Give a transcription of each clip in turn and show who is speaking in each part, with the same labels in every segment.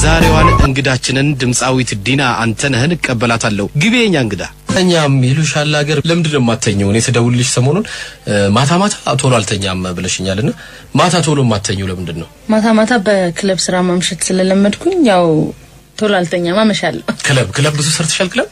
Speaker 1: የዛሬዋን እንግዳችንን ድምፃዊት ዲና አንተነህን እቀበላታለሁ። ግቢ የኛ እንግዳ። ተኛም ይሉሻል ሀገር ለምንድን ነው የማተኘው? እኔ ስደውልልሽ ሰሞኑን ማታ ማታ ቶሎ አልተኛም ብለሽኛልና ማታ ቶሎ የማተኘው ለምንድን ነው?
Speaker 2: ማታ ማታ በክለብ ስራ ማምሸት ስለለመድኩኝ ያው ቶሎ አልተኛም፣ አመሻለሁ።
Speaker 1: ክለብ ክለብ ብዙ ሰርተሻል? ክለብ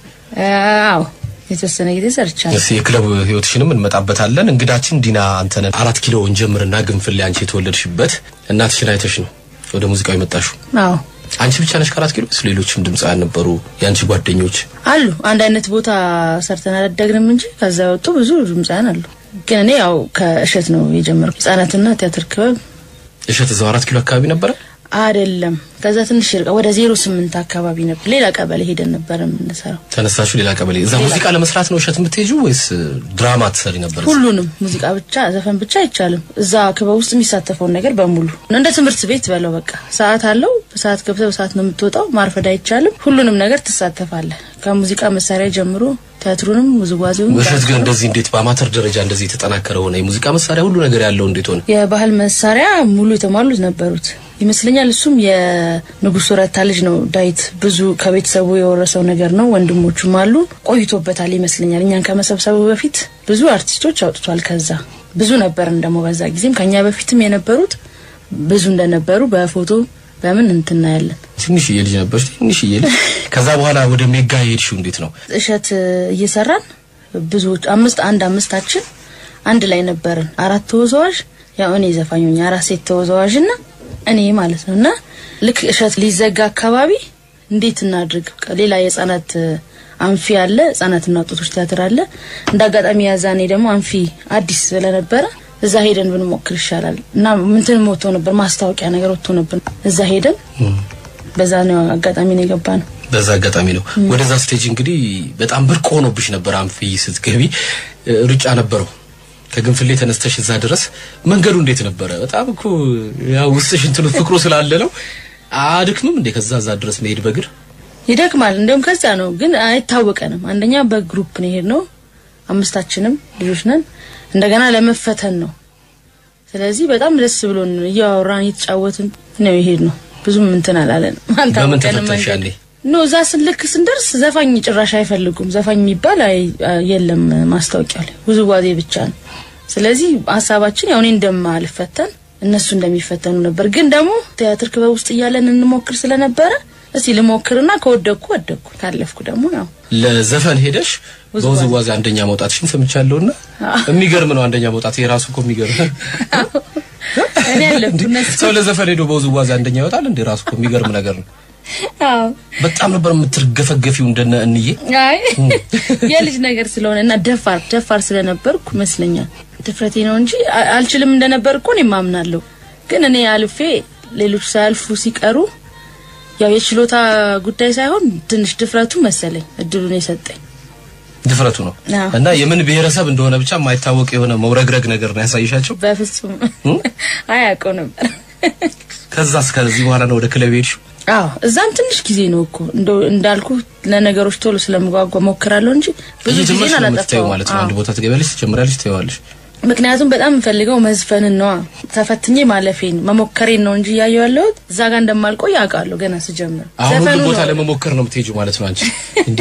Speaker 2: አዎ የተወሰነ ጊዜ ሰርቻለሁ።
Speaker 1: እስኪ የክለብ ህይወትሽንም እንመጣበታለን። እንግዳችን ዲና አንተነህ አራት ኪሎ እንጀምርና ግንፍሌ አንቺ የተወለድሽበት እናትሽን አይተሽ ነው ወደ ሙዚቃው የመጣሽው?
Speaker 2: አዎ
Speaker 1: አንቺ ብቻ ነሽ ከአራት ኪሎ? ሌሎችም ድምፃውያን ነበሩ የአንቺ ጓደኞች?
Speaker 2: አሉ። አንድ አይነት ቦታ ሰርተን አላደግንም እንጂ ከዛ የወጡ ብዙ ድምፃውያን አሉ። ግን እኔ ያው ከእሸት ነው የጀመርኩ። ህጻናትና ቲያትር ክበብ
Speaker 1: እሸት እዛው አራት ኪሎ አካባቢ ነበረ?
Speaker 2: አይደለም፣ ከዛ ትንሽ ይርቃ ወደ ዜሮ ስምንት አካባቢ ነበር። ሌላ ቀበሌ ሄደን ነበር የምንሰራው።
Speaker 1: ተነሳችሁ ሌላ ቀበሌ። እዛ ሙዚቃ ለመስራት ነው እሸት የምትሄጂው ወይስ ድራማ ትሰሪ ነበር?
Speaker 2: ሁሉንም ሙዚቃ ብቻ ዘፈን ብቻ አይቻልም። እዛ ክበብ ውስጥ የሚሳተፈውን ነገር በሙሉ እንደ ትምህርት ቤት በለው በቃ ሰዓት አለው። በሰዓት ገብተህ በሰዓት ነው የምትወጣው። ማርፈድ አይቻልም። ሁሉንም ነገር ትሳተፋለህ። ከሙዚቃ መሳሪያ ጀምሮ ቲያትሩንም ውዝዋዜውን።
Speaker 1: እሸት ግን እንደዚህ እንዴት በአማተር ደረጃ እንደዚህ የተጠናከረ ሆነ? የሙዚቃ መሳሪያ ሁሉ ነገር ያለው እንዴት ሆነ?
Speaker 2: የባህል መሳሪያ ሙሉ የተሟሉት ነበሩት ይመስለኛል። እሱም የንጉሱ ረታ ልጅ ነው ዳዊት። ብዙ ከቤተሰቡ የወረሰው ነገር ነው። ወንድሞቹም አሉ። ቆይቶበታል ይመስለኛል። እኛን ከመሰብሰቡ በፊት ብዙ አርቲስቶች አውጥቷል። ከዛ ብዙ ነበርን ደግሞ በዛ ጊዜም ከኛ በፊትም የነበሩት ብዙ እንደነበሩ በፎቶ በምን እንትናያለን።
Speaker 1: ትንሽዬ ልጅ ነበርሽ፣ ትንሽዬ ልጅ። ከዛ በኋላ ወደ ሜጋ የሄድሽው እንዴት ነው?
Speaker 2: እሸት እየሰራን ብዙዎች አምስት አንድ አምስታችን አንድ ላይ ነበርን። አራት ተወዛዋዥ ያው እኔ ዘፋኝ ሆኜ አራት ሴት ተወዛዋዥ እና እኔ ማለት ነው። እና ልክ እሸት ሊዘጋ አካባቢ እንዴት እናድርግ? ሌላ የህጻናት አንፊ አለ፣ ህጻናትና ወጣቶች ቲያትር አለ። እንደ አጋጣሚ ያዛኔ ደግሞ አንፊ አዲስ ስለነበረ እዛ ሄደን ብንሞክር ይሻላል እና ምንትን ወጥቶ ነበር ማስታወቂያ ነገር ወጥቶ ነበር። እዛ ሄደን በዛ ነው አጋጣሚ ነው የገባ ነው።
Speaker 1: በዛ አጋጣሚ ነው ወደዛ ስቴጅ እንግዲህ በጣም ብርቅ ሆኖብሽ ነበር። አንፊ ስትገቢ ሩጫ ነበረው ከግንፍሌ ተነስተሽ እዛ ድረስ መንገዱ እንዴት ነበረ? በጣም እኮ ያው ውስጥሽ እንትኑ ፍቅሩ ስላለ ነው። አድክምም እንዴ ከዛ እዛ ድረስ መሄድ በእግር
Speaker 2: ይደክማል። እንደውም ከዛ ነው ግን አይታወቀንም። አንደኛ በግሩፕ ነው የሄድነው፣ አምስታችንም ልጆች ነን። እንደገና ለመፈተን ነው። ስለዚህ በጣም ደስ ብሎን እያወራን እየተጫወትን ነው የሄድነው። ብዙም እንትን አላለን።
Speaker 1: በምን
Speaker 2: አልታወቀንም
Speaker 1: ተፈተንሽ ያኔ?
Speaker 2: ኖ እዛ ስልክ ስንደርስ ዘፋኝ ጭራሽ አይፈልጉም። ዘፋኝ የሚባል አይ- የለም ማስታወቂያው ላይ ውዝዋዜ ብቻ ነው። ስለዚህ ሀሳባችን ያው እኔ እንደማልፈተን እነሱ እንደሚፈተኑ ነበር። ግን ደግሞ ቲያትር ክበብ ውስጥ እያለን እንሞክር ስለነበረ እስቲ ልሞክርና ከወደኩ ወደኩ፣ ካለፍኩ ደግሞ ያው
Speaker 1: ለዘፈን ሄደሽ በውዝዋዜ አንደኛ መውጣትሽን ሰምቻለሁና የሚገርም ነው። አንደኛ መውጣት የራሱ እኮ የሚገርም
Speaker 2: እኔ ያለፍኩ እነሱ
Speaker 1: ሰው ለዘፈን ሄዶ በውዝዋዜ አንደኛ ይወጣል እንዴ? ራሱ እኮ የሚገርም ነገር ነው።
Speaker 2: አዎ
Speaker 1: በጣም ነበር የምትርገፈገፊው እንደነ እንዬ።
Speaker 2: አይ የልጅ ነገር ስለሆነ እና ደፋር ደፋር ስለነበርኩ ይመስለኛል ድፍረቴ ነው እንጂ አ- አልችልም እንደነበር እኮ እኔም አምናለሁ። ግን እኔ አልፌ ሌሎች ሳያልፉ ሲቀሩ ያው የችሎታ ጉዳይ ሳይሆን ትንሽ ድፍረቱ መሰለኝ እድሉን የሰጠኝ።
Speaker 1: ድፍረቱ ነው
Speaker 2: አዎ።
Speaker 1: እና የምን ብሔረሰብ እንደሆነ ብቻ የማይታወቅ የሆነ መውረግረግ ነገር ነው ያሳይሻቸው።
Speaker 2: በፍጹም አያውቀው ነበር።
Speaker 1: ከዛ እስከዚህ በኋላ ነው ወደ ክለብ ሄድሽው?
Speaker 2: አዎ እዛም ትንሽ ጊዜ ነው እኮ እንደው እንዳልኩ ለነገሮች ቶሎ ስለምጓጓ ሞክራለሁ እንጂ ብዙ ጊዜ
Speaker 1: እየጀመርሽ ነው የምትተይው
Speaker 2: አላጠፋው
Speaker 1: ማለት ነው። አንድ ቦታ ትገቢያለሽ፣ ትጀምሪያለሽ፣ ትተይዋለሽ።
Speaker 2: ምክንያቱም በጣም የምፈልገው መዝፈንን ነዋ። ተፈትኜ ማለፌን መሞከሬን ነው እንጂ እያየሁ ያለሁት እዛ ጋር እንደማልቆይ አውቃለሁ ገና ስጀምር።
Speaker 1: አሁን
Speaker 2: ዘፈኑ
Speaker 1: ሁሉ ቦታ
Speaker 2: ነው
Speaker 1: ለመሞከር ነው የምትሄጂው ማለት ነው አንቺ እንዴ?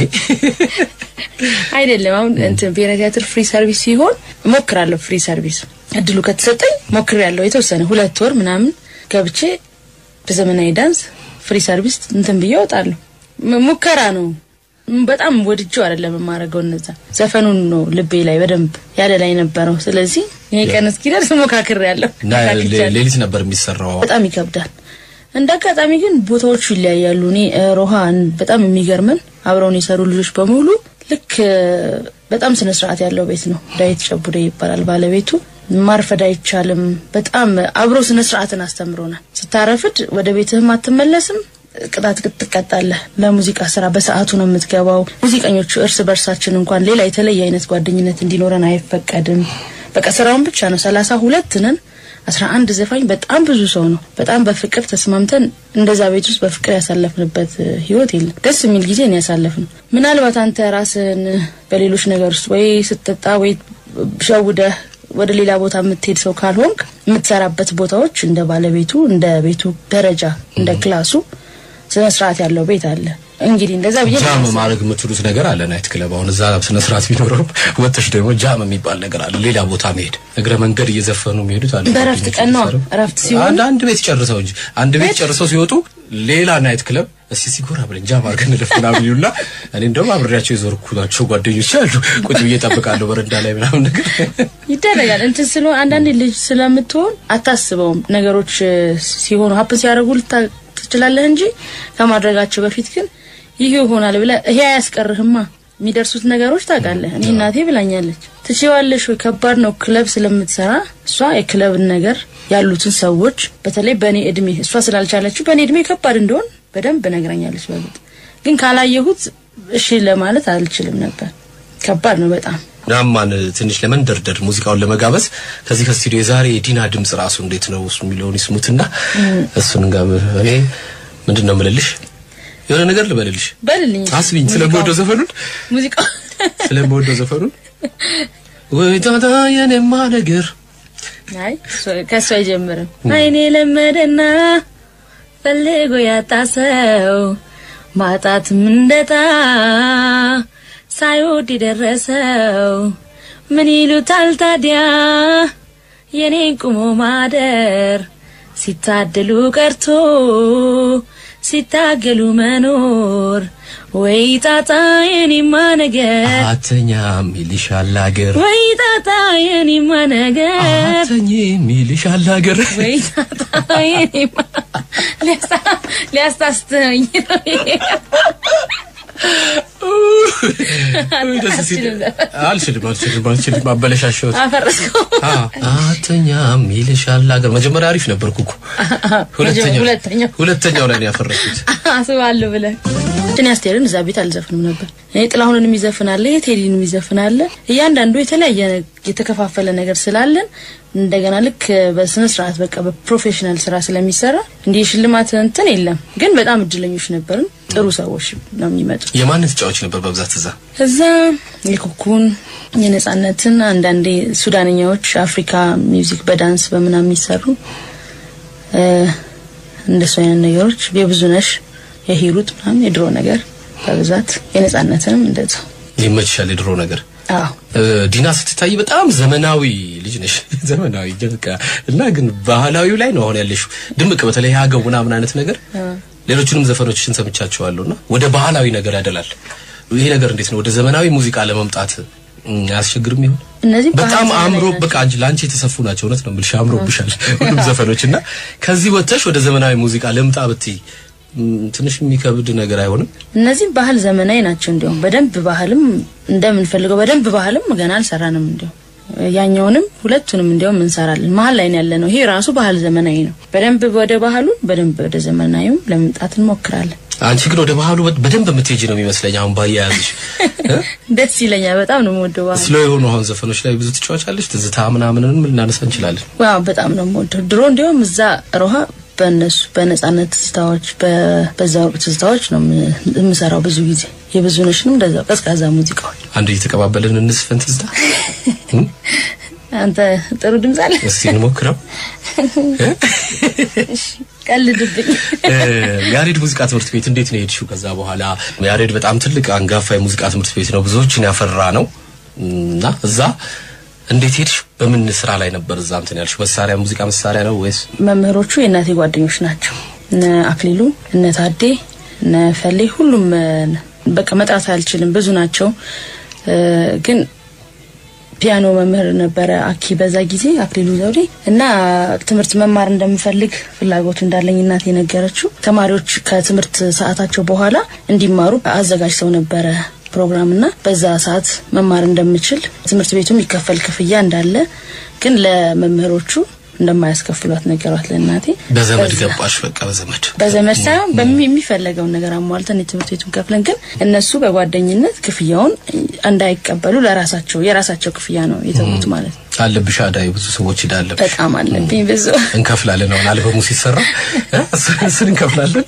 Speaker 2: አይደለም። አሁን እንትን ብሔራዊ ቲያትር ፍሪ ሰርቪስ ሲሆን እሞክራለሁ። ፍሪ ሰርቪስ እድሉ ከተሰጠኝ ሞክሬያለሁ። የተወሰነ ሁለት ወር ምናምን ገብቼ በዘመናዊ ዳንስ ፍሪ ሰርቪስ እንትን ብዬ እወጣለሁ። ም- ሙከራ ነው። ም- በጣም ወድጄው አይደለም የማደርገው። እነዛ ዘፈኑን ነው ልቤ ላይ በደንብ ያለ ላይ ነበረው። ስለዚህ ይሄ ቀን እስኪደርስ ሞካክሬያለሁ።
Speaker 1: እና
Speaker 2: ሞካክቻለሁ።
Speaker 1: ሌሊት ነበር የሚሰራው።
Speaker 2: በጣም ይከብዳል። እንደ አጋጣሚ ግን ቦታዎቹ ይለያያሉ። እኔ እ፣ ሮሃን በጣም የሚገርምን አብረውን የሰሩ ልጆች በሙሉ ልክ እ፣ በጣም ስነ ስርዓት ያለው ቤት ነው። ዳዊት ጨቡደ ይባላል ባለቤቱ። ማርፈድ አይቻልም። በጣም አብሮ ስነ ስርዓትን አስተምሮናል። ስታረፍድ ወደ ቤትህም አትመለስም። ቅጣት ትቀጣለህ። ለሙዚቃ ስራ በሰዓቱ ነው የምትገባው። ሙዚቀኞቹ እርስ በርሳችን እንኳን ሌላ የተለየ አይነት ጓደኝነት እንዲኖረን አይፈቀድም። በቃ ስራውን ብቻ ነው። ሰላሳ ሁለት ነን አስራ አንድ ዘፋኝ በጣም ብዙ ሰው ነው። በጣም በፍቅር ተስማምተን እንደዛ ቤት ውስጥ በፍቅር ያሳለፍንበት እ, ህይወት የለም። ደስ የሚል ጊዜ ነው ያሳለፍነው። ምናልባት አንተ ራስን በሌሎች ነገር ውስጥ ወይ ስትጠጣ ወይ ሸውደህ ወደ ሌላ ቦታ የምትሄድ ሰው ካልሆንክ የምትሰራበት ቦታዎች እንደ ባለቤቱ እንደ ቤቱ ደረጃ እንደ ክላሱ ስነ ስርዓት ያለው ቤት አለ። እንግዲህ እንደዛ ብዬ ነው
Speaker 1: ጃም
Speaker 2: የማስበው።
Speaker 1: ማድረግ የምትሉት ነገር አለ ናይት ክለብ። አሁን እዛ ስነ ስርዓት ቢኖረው ወጥተሽ ደግሞ ጃም የሚባል ነገር አለ። ሌላ ቦታ መሄድ እግረ መንገድ እየዘፈኑ የሚሄዱት አለ።
Speaker 2: በእረፍት ቀን ነው። እረፍት ሲሆን
Speaker 1: አንድ አንድ ቤት ጨርሰው እንጂ አንድ ቤት ጨርሰው ሲወጡ ሌላ ናይት ክለብ እስኪ ሲጎራ ብለን ጃም አድርገን እንለፍ ምናምን ይሉና እኔ እንደውም አብሬያቸው የዞርኩላቸው ጓደኞች አሉ። ቁጭ ብዬ እጠብቃለሁ በረንዳ ላይ ምናምን ነገር
Speaker 2: ይደረጋል እንትን ስለሆነ አንዳንዴ ልጅ ስለምትሆን አታስበውም። ነገሮች እ፣ ሲሆኑ ሀፕን ሲያደርጉ ልታ ትችላለህ እንጂ ከማድረጋቸው በፊት ግን ይህ ይሆናል ብለህ ይሄ አያስቀርህማ። የሚደርሱት ነገሮች ታውቃለህ። እኔ እናቴ ብላኛለች፣ ትችዋለሽ ወይ ከባድ ነው ክለብ ስለምትሰራ እሷ የክለብን ነገር ያሉትን ሰዎች በተለይ በእኔ እድሜ እሷ ስላልቻለችው በእኔ እድሜ ከባድ እንደሆን በደንብ ነግረኛለች። በእርግጥ ግን ካላየሁት እሺ ለማለት አልችልም ነበር። ከባድ ነው በጣም
Speaker 1: ናማን ትንሽ ለመንደርደር ሙዚቃውን ለመጋበዝ ከዚህ ከስቱዲዮ የዛሬ የዲና ድምጽ ራሱ እንዴት ነው እሱ የሚለውን ይስሙትና እሱን ጋር እኔ ምንድን ነው የምልልሽ የሆነ ነገር ልበልልሽ
Speaker 2: በልልኝ
Speaker 1: አስቢኝ ስለምወደው ዘፈኑን
Speaker 2: ሙዚቃ
Speaker 1: ስለምወደው ዘፈኑን ወይ ታታ የኔማ ነገር
Speaker 2: አይ እሱ- ከእሱ አይጀምርም። አይኔ ለመደና ፈልጎ ያጣ ሰው ማጣትም እንደጣ ሳይወድ የደረሰው ምን ይሉታል ታዲያ የኔን ቁሞ ማደር ሲታደሉ ቀርቶ ሲታገሉ መኖር ወይ ጣጣ የኔማ ነገር
Speaker 1: አተኛም ይልሻል አገር
Speaker 2: ወይ ጣጣ የኔማ ነገር
Speaker 1: አተኝም ይልሻል አገር
Speaker 2: ወይ ጣጣ የኔማ ሊያስታ- ሊያስታስተኝ ነው ይሄ።
Speaker 1: ወይ ደስ ሲል
Speaker 2: አልችልም ዘፈን።
Speaker 1: አልችልም አልችልም አልችልም አበለሻሸሁት
Speaker 2: አፈረስከው።
Speaker 1: አተኛም ይልሻል አገር መጀመሪያ አሪፍ ነበርኩ እኮ ሁለተኛው
Speaker 2: ሁለተኛው
Speaker 1: ሁለተኛው ላይ ነው ያፈረኩት
Speaker 2: አስባለሁ ብለህ እኔ አስቴርን እዛ ቤት አልዘፍንም ነበር። እኔ ጥላሁንን ይዘፍናለ፣ የቴዲን ይዘፍናለ። እያንዳንዱ የተለያየ ነ- የተከፋፈለ ነገር ስላለን እንደገና ልክ በስነ ስርዓት በቃ በፕሮፌሽናል ስራ ስለሚሰራ እንዲህ ሽልማት እንትን የለም። ግን በጣም እድለኞች ነበርን። ጥሩ ሰዎች ነው የሚመጡት።
Speaker 1: የማን ተጫዋች ነበር በብዛት እዛ
Speaker 2: እዛ የኩኩን የነጻነትን አንዳንዴ ሱዳንኛዎች አፍሪካ ሚውዚክ በዳንስ በምናምን የሚሰሩ እ፣ እንደሱ አይነት ነገሮች የብዙነሽ የሂሩት ምናምን የድሮ ነገር በብዛት የነጻነትንም እንደዛ
Speaker 1: ይመችሻል የድሮ ነገር
Speaker 2: አዎ
Speaker 1: እ፣ ዲና ስትታይ በጣም ዘመናዊ ልጅ ነሽ ዘመናዊ በቃ እና ግን ባህላዊው ላይ ነው አሁን ያለሽው ድምቅ በተለይ ሀገው ምናምን አይነት ነገር ሌሎቹንም ዘፈኖችሽን ሰምቻቸዋለሁና ወደ ባህላዊ ነገር ያደላል ይሄ ነገር እንዴት ነው ወደ ዘመናዊ ሙዚቃ ለመምጣት እም፣ አያስቸግርም ይሆን
Speaker 2: እነዚህ ባህል
Speaker 1: በጣም
Speaker 2: ዘመናዊ
Speaker 1: አምሮ
Speaker 2: ናቸው።
Speaker 1: በቃ አንቺ ለአንቺ የተሰፉ ናቸው እውነት ነው የምልሽ አምሮብሻል ሁሉም ዘፈኖች እና ከዚህ ወጥተሽ ወደ ዘመናዊ ሙዚቃ ልምጣ ብትይ እም፣ ትንሽ የሚከብድ ነገር አይሆንም
Speaker 2: እነዚህ ባህል ዘመናዊ ናቸው። እንዲያውም በደንብ ባህልም እንደምንፈልገው በደንብ ባህልም ገና አልሰራንም። እንዲያውም ያኛውንም ሁለቱንም እንዲያውም እንሰራለን። መሀል ላይ ነው ያለ ነው። ይሄ ራሱ ባህል ዘመናዊ ነው። በደንብ ወደ ባህሉ በደንብ ወደ ዘመናዊም ለመምጣት እንሞክራለን።
Speaker 1: አንቺ ግን ወደ ባህሉ በ- በደንብ የምትሄጂ ነው የሚመስለኝ አሁን ባያያዝሽ እ?
Speaker 2: ደስ ይለኛል። በጣም ነው የምወደው ባህል።
Speaker 1: ስሎ የሆኑ አሁን ዘፈኖች ላይ ብዙ ትጫወቻለሽ ትዝታ ምናምንንም ልናነሳ እንችላለን
Speaker 2: ዋው በጣም ነው የምወደው። ድሮ እንዲያውም እዛ ሮሃ በእነሱ በነጻነት ትዝታዎች በ- በዛ ወቅት ትዝታዎች ነው የም- የምሰራው ብዙ ጊዜ የብዙነሽንም እንደዛው ቀዝቃዛ ሙዚቃዎች።
Speaker 1: አንድ እየተቀባበልን እንስፈን ትዝታ እም?
Speaker 2: አንተ ጥሩ ድምፅ አለ።
Speaker 1: እስቲ እንሞክረው
Speaker 2: ቀልድብኝ።
Speaker 1: እ፣ ያሬድ ሙዚቃ ትምህርት ቤት እንዴት ነው የሄድሽው ከዛ በኋላ ያሬድ በጣም ትልቅ አንጋፋ የሙዚቃ ትምህርት ቤት ነው ብዙዎችን ያፈራ ነው እና እዛ እንዴት ሄድሽ በምን ስራ ላይ ነበር እዛ እንትን ያልሽ መሳሪያ ሙዚቃ መሳሪያ ነው ወይስ
Speaker 2: መምህሮቹ የእናቴ ጓደኞች ናቸው። እነ አክሊሉ፣ እነ ታዴ፣ እነ ፈሌ ሁሉም እ፣ በቃ መጥራት አልችልም፣ ብዙ ናቸው። እ፣ ግን ፒያኖ መምህር ነበረ አኪ በዛ ጊዜ አክሊሉ ዘውዴ እና ትምህርት መማር እንደምፈልግ ፍላጎቱ እንዳለኝ እናቴ የነገረችው ተማሪዎች ከትምህርት ሰዓታቸው በኋላ እንዲማሩ አዘጋጅተው ነበረ ፕሮግራም እና በዛ ሰዓት መማር እንደምችል ትምህርት ቤቱ የሚከፈል ክፍያ እንዳለ ግን ለመምህሮቹ እንደማያስከፍሏት ነገሯት ለእናቴ።
Speaker 1: በዘመድ
Speaker 2: በዛ-
Speaker 1: ገባሽ በቃ በዘመድ
Speaker 2: በዘመድ ሳይሆን በሚ- የሚፈለገውን ነገር አሟልተን የትምህርት ቤቱን ከፍለን ግን እነሱ በጓደኝነት ክፍያውን እንዳይቀበሉ ለራሳቸው የራሳቸው ክፍያ ነው የተዉት ማለት ነው።
Speaker 1: አለብሽ አዳይ ብዙ ሰዎች ሄዳለብሽ
Speaker 2: በጣም አለብኝ ብዙ
Speaker 1: እንከፍላለን አሁን አልበሙ ሲሰራ እ? እሱን እሱን እንከፍላለን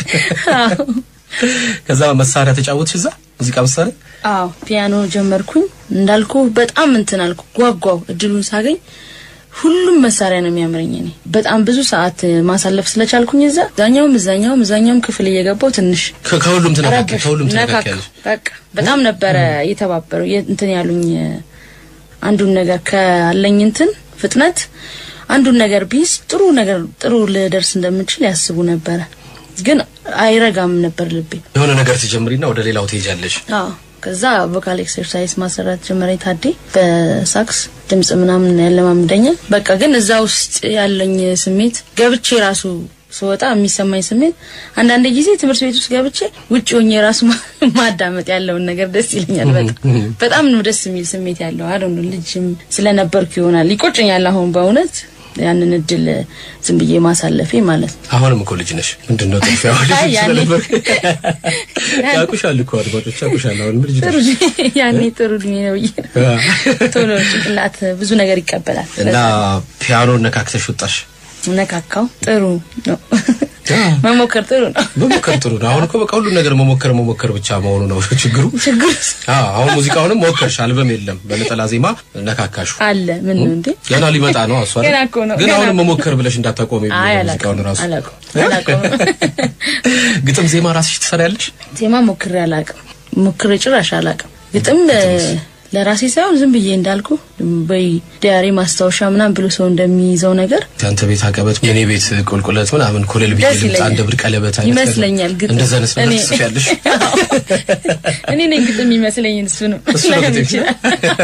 Speaker 1: ከዛ መሳሪያ ተጫወትሽ እዛ ሙዚቃ መሳሪያ
Speaker 2: አዎ ፒያኖ ጀመርኩኝ እንዳልኩ በጣም እንትን አልኩ ጓጓው እድሉን ሳገኝ ሁሉም መሳሪያ ነው የሚያምረኝ። እኔ በጣም ብዙ ሰዓት ማሳለፍ ስለቻልኩኝ እዛ እዛኛውም እዛኛውም እዛኛውም ክፍል እየገባው ትንሽ
Speaker 1: ከ- ከሁሉም ትነካከ
Speaker 2: ረበሽ
Speaker 1: ከሁሉም
Speaker 2: ነካካ
Speaker 1: ትነካከያለሽ።
Speaker 2: በቃ በጣም ነበረ የተባበሩ የ- እንትን ያሉኝ አንዱን ነገር ካለኝ እንትን ፍጥነት አንዱን ነገር ቢይዝ ጥሩ ነገር ጥሩ ልደርስ እንደምችል ያስቡ ነበረ። ግን አይረጋም ነበር ልቤ።
Speaker 1: የሆነ ነገር ትጀምሪና ወደ ሌላው ትሄጃለሽ።
Speaker 2: አዎ ከዛ ቮካል ኤክሰርሳይዝ ማሰራት ጀመረ። ታዴ በሳክስ ድምጽ ምናምን ያለማምደኛል። በቃ ግን እዛ ውስጥ ያለኝ ስሜት ገብቼ ራሱ ስወጣ የሚሰማኝ ስሜት አንዳንድ ጊዜ ትምህርት ቤት ውስጥ ገብቼ ውጭ ሆኜ ራሱ ማ- ማዳመጥ ያለውን ነገር ደስ ይለኛል። በጣም በጣም ነው ደስ የሚል ስሜት ያለው። አይ ዶንት ኖ ልጅም ስለነበርኩ ይሆናል ይቆጨኛል አሁን በእውነት ያንን እድል ዝም ብዬ ማሳለፌ ማለት ነው።
Speaker 1: አሁንም እኮ ልጅ ነሽ። ምንድን ነው ጥፊያ ልጅ
Speaker 2: አይ ያኔ-
Speaker 1: ስለነበር ያውቁሻል እኮ አድማጮች ያውቁሻል። አሁንም ልጅ
Speaker 2: ጥሩ
Speaker 1: ነሽ
Speaker 2: እድሜ- ያኔ ጥሩ እድሜ ነው ብዬ ነው። ቶሎ ጭንቅላት ብዙ ነገር ይቀበላል።
Speaker 1: እና ፒያኖ ነካክተሽ ወጣሽ።
Speaker 2: ነካካው ጥሩ ነው።
Speaker 1: አ።
Speaker 2: መሞከር ጥሩ ነው።
Speaker 1: መሞከር ጥሩ ነው። አሁን እኮ በቃ ሁሉን ነገር መሞከር መሞከር ብቻ መሆኑ ነው ችግሩ።
Speaker 2: ችግር
Speaker 1: አዎ አሁን ሙዚቃውንም ሞከርሽ፣ አልበም የለም በነጠላ ዜማ ነካካሹ።
Speaker 2: አለ ምን ነው እንዴ?
Speaker 1: ገና ሊመጣ ነው እሷ አይደል?
Speaker 2: ገና እኮ ነው፣
Speaker 1: ግን
Speaker 2: ገና
Speaker 1: አሁን
Speaker 2: እኮ።
Speaker 1: መሞከር ብለሽ እንዳታቆሚ
Speaker 2: አይ
Speaker 1: ሙዚቃውን
Speaker 2: አላውቅም
Speaker 1: ራሱ
Speaker 2: አላውቅም አላውቅም።
Speaker 1: ግጥም ዜማ ራስሽ ትሰሪያለሽ?
Speaker 2: ዜማ ሞክሬ አላውቅም። ሞክሬ ጭራሽ አላውቅም። ግጥም እ፣ ለራሴ ሳይሆን ዝም ብዬ እንዳልኩ በይ ዲያሪ ማስታወሻ ምናምን ብሎ ሰው እንደሚይዘው ነገር
Speaker 1: ያንተ ቤት አቀበት የኔ ቤት ቁልቁለት ምናምን ኮለል ብዬ
Speaker 2: ደስ
Speaker 1: ልምጣ
Speaker 2: ይለኛል።
Speaker 1: እንደ ብር ቀለበት አይነት ነገር።
Speaker 2: ይመስለኛል ግጥም
Speaker 1: እንደዛ አይነት ነገር
Speaker 2: እኔ-
Speaker 1: ትጽፊያለሽ?
Speaker 2: እኔ ነኝ ግጥም ይመስለኝ እሱ ነው
Speaker 1: እሱ ነው
Speaker 2: ላይሆን
Speaker 1: ግጥም።
Speaker 2: ይችላል።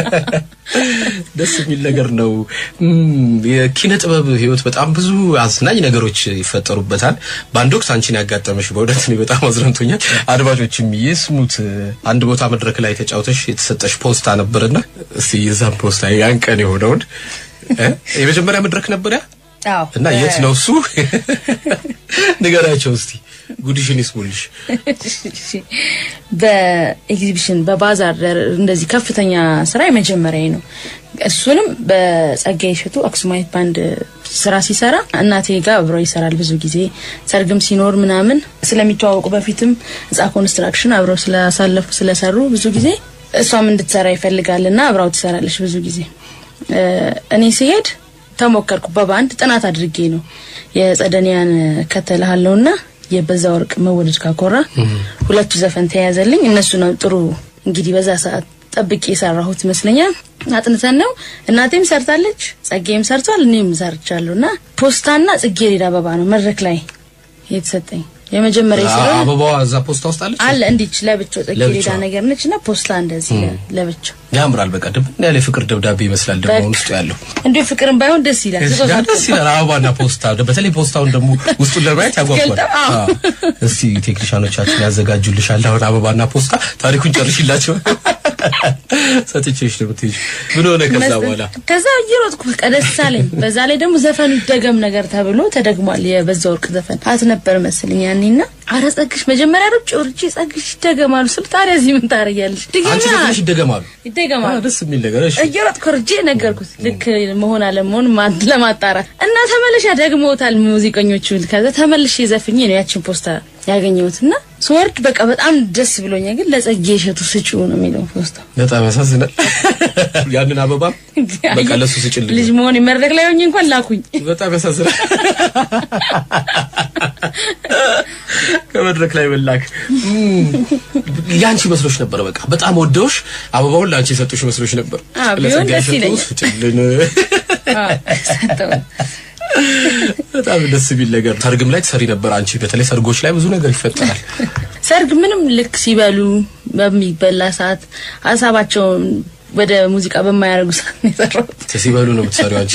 Speaker 1: ደስ የሚል ነገር ነው። እም፣ የኪነ ጥበብ ህይወት በጣም ብዙ አዝናኝ ነገሮች ይፈጠሩበታል። በአንድ ወቅት አንቺን ያጋጠመሽ በእውነት እኔ በጣም አዝናንቶኛል። አድማጮችም ይስሙት። አንድ ቦታ መድረክ ላይ ተጫውተሽ የተሰጠሽ ፖስታ ነበርና እስቲ የዛን ፖስታ ያን ቀን የሆነውን እ? የመጀመሪያ መድረክ ነበር ያ
Speaker 2: አዎ
Speaker 1: እና የት ነው እሱ? ንገራቸው እስቲ ጉድሽን ይስሙልሽ።
Speaker 2: እሺ። በኤግዚቢሽን በባዛር ደር- እንደዚህ ከፍተኛ ስራ የመጀመሪያ ነው። እሱንም በጸጋዬ እሸቱ አክሱማይት ባንድ ስራ ሲሰራ እናቴ ጋር አብሮ ይሰራል። ብዙ ጊዜ ሰርግም ሲኖር ምናምን ስለሚተዋወቁ በፊትም ህንጻ ኮንስትራክሽን አብረው ስላሳለፉ ስለሰሩ ብዙ ጊዜ እሷም እንድትሰራ ይፈልጋልና አብራው ትሰራለች ብዙ ጊዜ እ፣ እኔ ሲሄድ ተሞከርኩ። በባንድ ጥናት አድርጌ ነው የጸደኒያን ከተልሃለውና የበዛ ወርቅ መወደድ ካኮራ ሁለቱ ዘፈን ተያዘልኝ። እነሱ ነው ጥሩ እንግዲህ በዛ ሰዓት ጠብቄ የሰራሁት ይመስለኛል። አጥንተን ነው እናቴም ሰርታለች፣ ጸጌም ሰርቷል፣ እኔም ሰርቻለሁ እና ፖስታና ጽጌረዳ አበባ ነው መድረክ ላይ የተሰጠኝ የመጀመሪያ ስለሆነ
Speaker 1: አበባዋ እዛ ፖስታ ውስጥ አለች።
Speaker 2: አለ እንዲች ለብቻው ጽጌረዳ
Speaker 1: ለብቻው።
Speaker 2: ነገር ነች እና ፖስታ እንደዚህ ለ- ለብቻው
Speaker 1: ያምራል። በቃ ድብን ያለ የፍቅር ደብዳቤ ይመስላል ደግሞ
Speaker 2: በቃ።
Speaker 1: ውስጡ ያለው
Speaker 2: እንዲሁ ፍቅርን ባይሆን ደስ ይላል።
Speaker 1: ያ ደስ ይላል። አበባና ፖስታ በተለይ ፖስታውን ደግሞ ውስጡን ለማየት ያጓጓል።
Speaker 2: ገልጠው፣ አዎ።
Speaker 1: አዎ። እስቲ ቴክኒሻኖቻችን ያዘጋጁልሻል አሁን አበባና ፖስታ። ታሪኩን ጨርሽላቸው ሰጥቼሽ ነው የምትሄጂው። ምን ሆነ ከዛ
Speaker 2: መስጠት-
Speaker 1: በኋላ?
Speaker 2: ከዛ እየሮጥኩ በቃ ደስ አለኝ። በዛ ላይ ደግሞ ዘፈኑ ይደገም ነገር ተብሎ ተደግሟል። የበዛ ወርቅ ዘፈን አት ነበር መስልኝ ያኔና አረ ጸግሽ መጀመሪያ ሩጭ ሩጭ ጸግሽ ይደገማሉ ስል ታዲያ እዚህ ምን ታደርጊያለሽ?
Speaker 1: አንቺ
Speaker 2: ድገማ
Speaker 1: ዘፈንሽ ይደገማሉ።
Speaker 2: ይደገማሉ
Speaker 1: አዎ፣ ደስ የሚል ነገር እሺ።
Speaker 2: እየሮጥኩ ርጄ ነገርኩት ልክ መሆን አለመሆን ማ- ለማጣራት እና ተመልሻ ደግመውታል ሙዚቀኞቹ። ከዛ ተመልሼ ዘፍኜ ነው ያችን ፖስታ ያገኘሁት እና ስወርድ በቃ በጣም ደስ ብሎኛል። ግን ለጸጌ እሸቱ ስጪው ነው የሚለው ፖስታ
Speaker 1: በጣም ያሳዝናል። ያንን አበባ በቃ ለሱ ስጭልኝ።
Speaker 2: ልጅ መሆን መድረክ ላይ ሆኜ እንኳን ላኩኝ።
Speaker 1: በጣም ያሳዝናል። ከመድረክ ላይ መላክ እም፣ ያንቺ መስሎሽ ነበር። በቃ በጣም ወደውሽ አበባውን ለአንቺ የሰጡሽ መስሎሽ ነበር።
Speaker 2: አዎ፣ ቢሆን
Speaker 1: ለጸጋዬ
Speaker 2: ደስ
Speaker 1: እሸቱ
Speaker 2: ይለኛል።
Speaker 1: ስጭልን።
Speaker 2: አዎ፣ ሰጠው።
Speaker 1: በጣም ደስ የሚል ነገር። ሰርግም ላይ ትሰሪ ነበር አንቺ። በተለይ ሰርጎች ላይ ብዙ ነገር ይፈጠራል።
Speaker 2: ሰርግ ምንም ልክ ሲበሉ በሚበላ ሰዓት ሀሳባቸውን ወደ ሙዚቃ በማያደርጉ ሰዓት ነው የሰራሁት።
Speaker 1: ሲበሉ ነው የምትሰሪው አንቺ።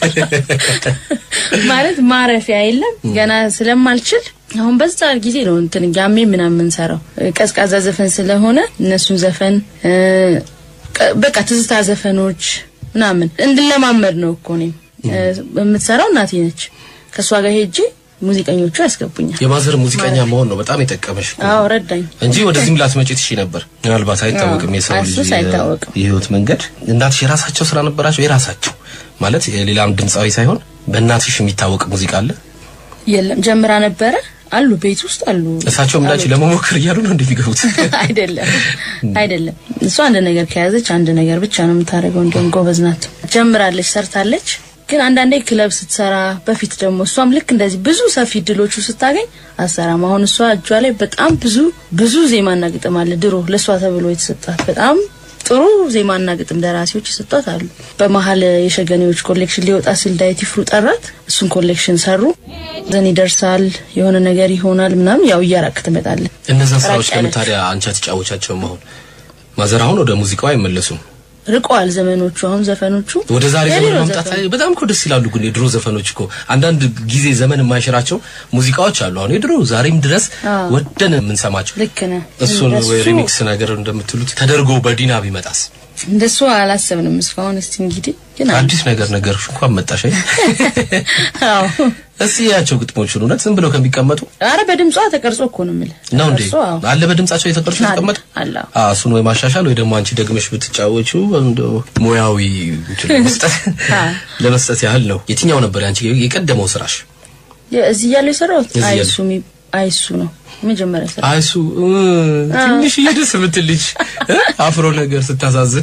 Speaker 2: ማለት ማረፊያ የለም ገና ስለማልችል አሁን በዛ ጊዜ ነው እንትን ጋሜ ምናምን ሰራው ቀዝቃዛ ዘፈን ስለሆነ እነሱን ዘፈን እ፣ ቀ- በቃ ትዝታ ዘፈኖች ምናምን እንድለማመድ ነው እኮ እኔም እ፣ የምትሰራው እናቴ ነች። ከእሷ ጋር ሄጄ ሙዚቀኞቹ ያስገቡኛል።
Speaker 1: የማዘር ሙዚቀኛ መሆን ነው በጣም የጠቀመሽ እኮ።
Speaker 2: አዎ ረዳኝ።
Speaker 1: እንጂ ወደዚህም ላትመጪ ትሺ ነበር። ምናልባት አይታወቅም የሰው ልጅ
Speaker 2: እሱስ አይታወቅም።
Speaker 1: የህይወት መንገድ። እናትሽ የራሳቸው ስራ ነበራቸው። የራሳቸው ማለት የሌላም ድምፃዊ ሳይሆን በእናትሽ የሚታወቅ ሙዚቃ አለ።
Speaker 2: የለም ጀምራ ነበረ አሉ ቤት ውስጥ አሉ።
Speaker 1: እሳቸውም እንዳንቺ ለመሞከር እያሉ ነው እንደሚገቡት።
Speaker 2: አይደለም አይደለም። እሷ አንድ ነገር ከያዘች አንድ ነገር ብቻ ነው የምታደርገው። እንዲሁም ጎበዝ ናት። ጀምራለች፣ ሰርታለች። ግን አንዳንዴ ክለብ ስትሰራ በፊት ደግሞ እሷም ልክ እንደዚህ ብዙ ሰፊ እድሎቹ ስታገኝ አሰራም። አሁን እሷ እጇ ላይ በጣም ብዙ ብዙ ዜማና ግጥም አለ። ድሮ ለእሷ ተብሎ የተሰጣት በጣም ጥሩ ዜማና ግጥም ደራሲዎች የሰጧት አሉ። በመሀል የሸገኔዎች ኮሌክሽን ሊወጣ ሲል ዳዊት ይፍሩ ጠራት። እሱን ኮሌክሽን ሰሩ። ዘን ይደርሳል የሆነ ነገር ይሆናል ምናምን ያው እያራቅ ትመጣለን።
Speaker 1: እነዛን ስራዎች
Speaker 2: ራቅ
Speaker 1: ለምን
Speaker 2: ያለች።
Speaker 1: ታዲያ አንቺ አትጫወቻቸውም? አሁን ማዘር አሁን ወደ ሙዚቃው አይመለሱም።
Speaker 2: ርቀዋል ዘመኖቹ። አሁን ዘፈኖቹ
Speaker 1: ወደ ዛሬ ዘመን
Speaker 2: የድሮ
Speaker 1: መምጣት
Speaker 2: ዘፈን።
Speaker 1: በጣም እኮ ደስ ይላሉ። ግን የድሮ ዘፈኖች እኮ አንዳንድ ጊዜ ዘመን የማይሽራቸው ሙዚቃዎች አሉ። አሁን የድሮ ዛሬም ድረስ
Speaker 2: አዎ።
Speaker 1: ወደን የምንሰማቸው
Speaker 2: ልክ ነህ።
Speaker 1: እሱን
Speaker 2: እንደሱ-
Speaker 1: ወይ ሪሚክስ ነገር እንደምትሉት ተደርጎ በዲና ቢመጣስ
Speaker 2: እንደሱ አላሰብንም እስካሁን። እስቲ እንግዲህ ግን አለ።
Speaker 1: አዲስ ነገር ነገር እንኳን መጣሽ። አይ
Speaker 2: አዎ
Speaker 1: እስቲ ያቸው ግጥሞቹን እውነት ዝም ብለው ከሚቀመጡ
Speaker 2: አረ በድምጿ ተቀርጾ እኮ ነው የምልህ።
Speaker 1: ነው እንዴ
Speaker 2: ተቀርጾ፣ አዎ።
Speaker 1: አለ በድምጻቸው የተቀርጹ
Speaker 2: አለ፣
Speaker 1: የተቀመጡ
Speaker 2: አለ።
Speaker 1: አዎ እሱን ወይ ማሻሻል ወይ ደግሞ አንቺ ደግመሽ ብትጫወቹ እንደው ሙያዊ እንትን ለመስጠት
Speaker 2: አዎ።
Speaker 1: ለመስጠት ያህል ነው። የትኛው ነበር ያንቺ የቀደመው ስራሽ?
Speaker 2: እዚህ እያለሁ የሰራሁት
Speaker 1: እዚህ እያለሁ።
Speaker 2: አይሱ የሚ- አይሱ ነው መጀመሪያ ሰራ
Speaker 1: አይሱ እ፣ ትንሽ ደስ የምትል ልጅ እ፣ አፍሮ ነገር ስታሳዝን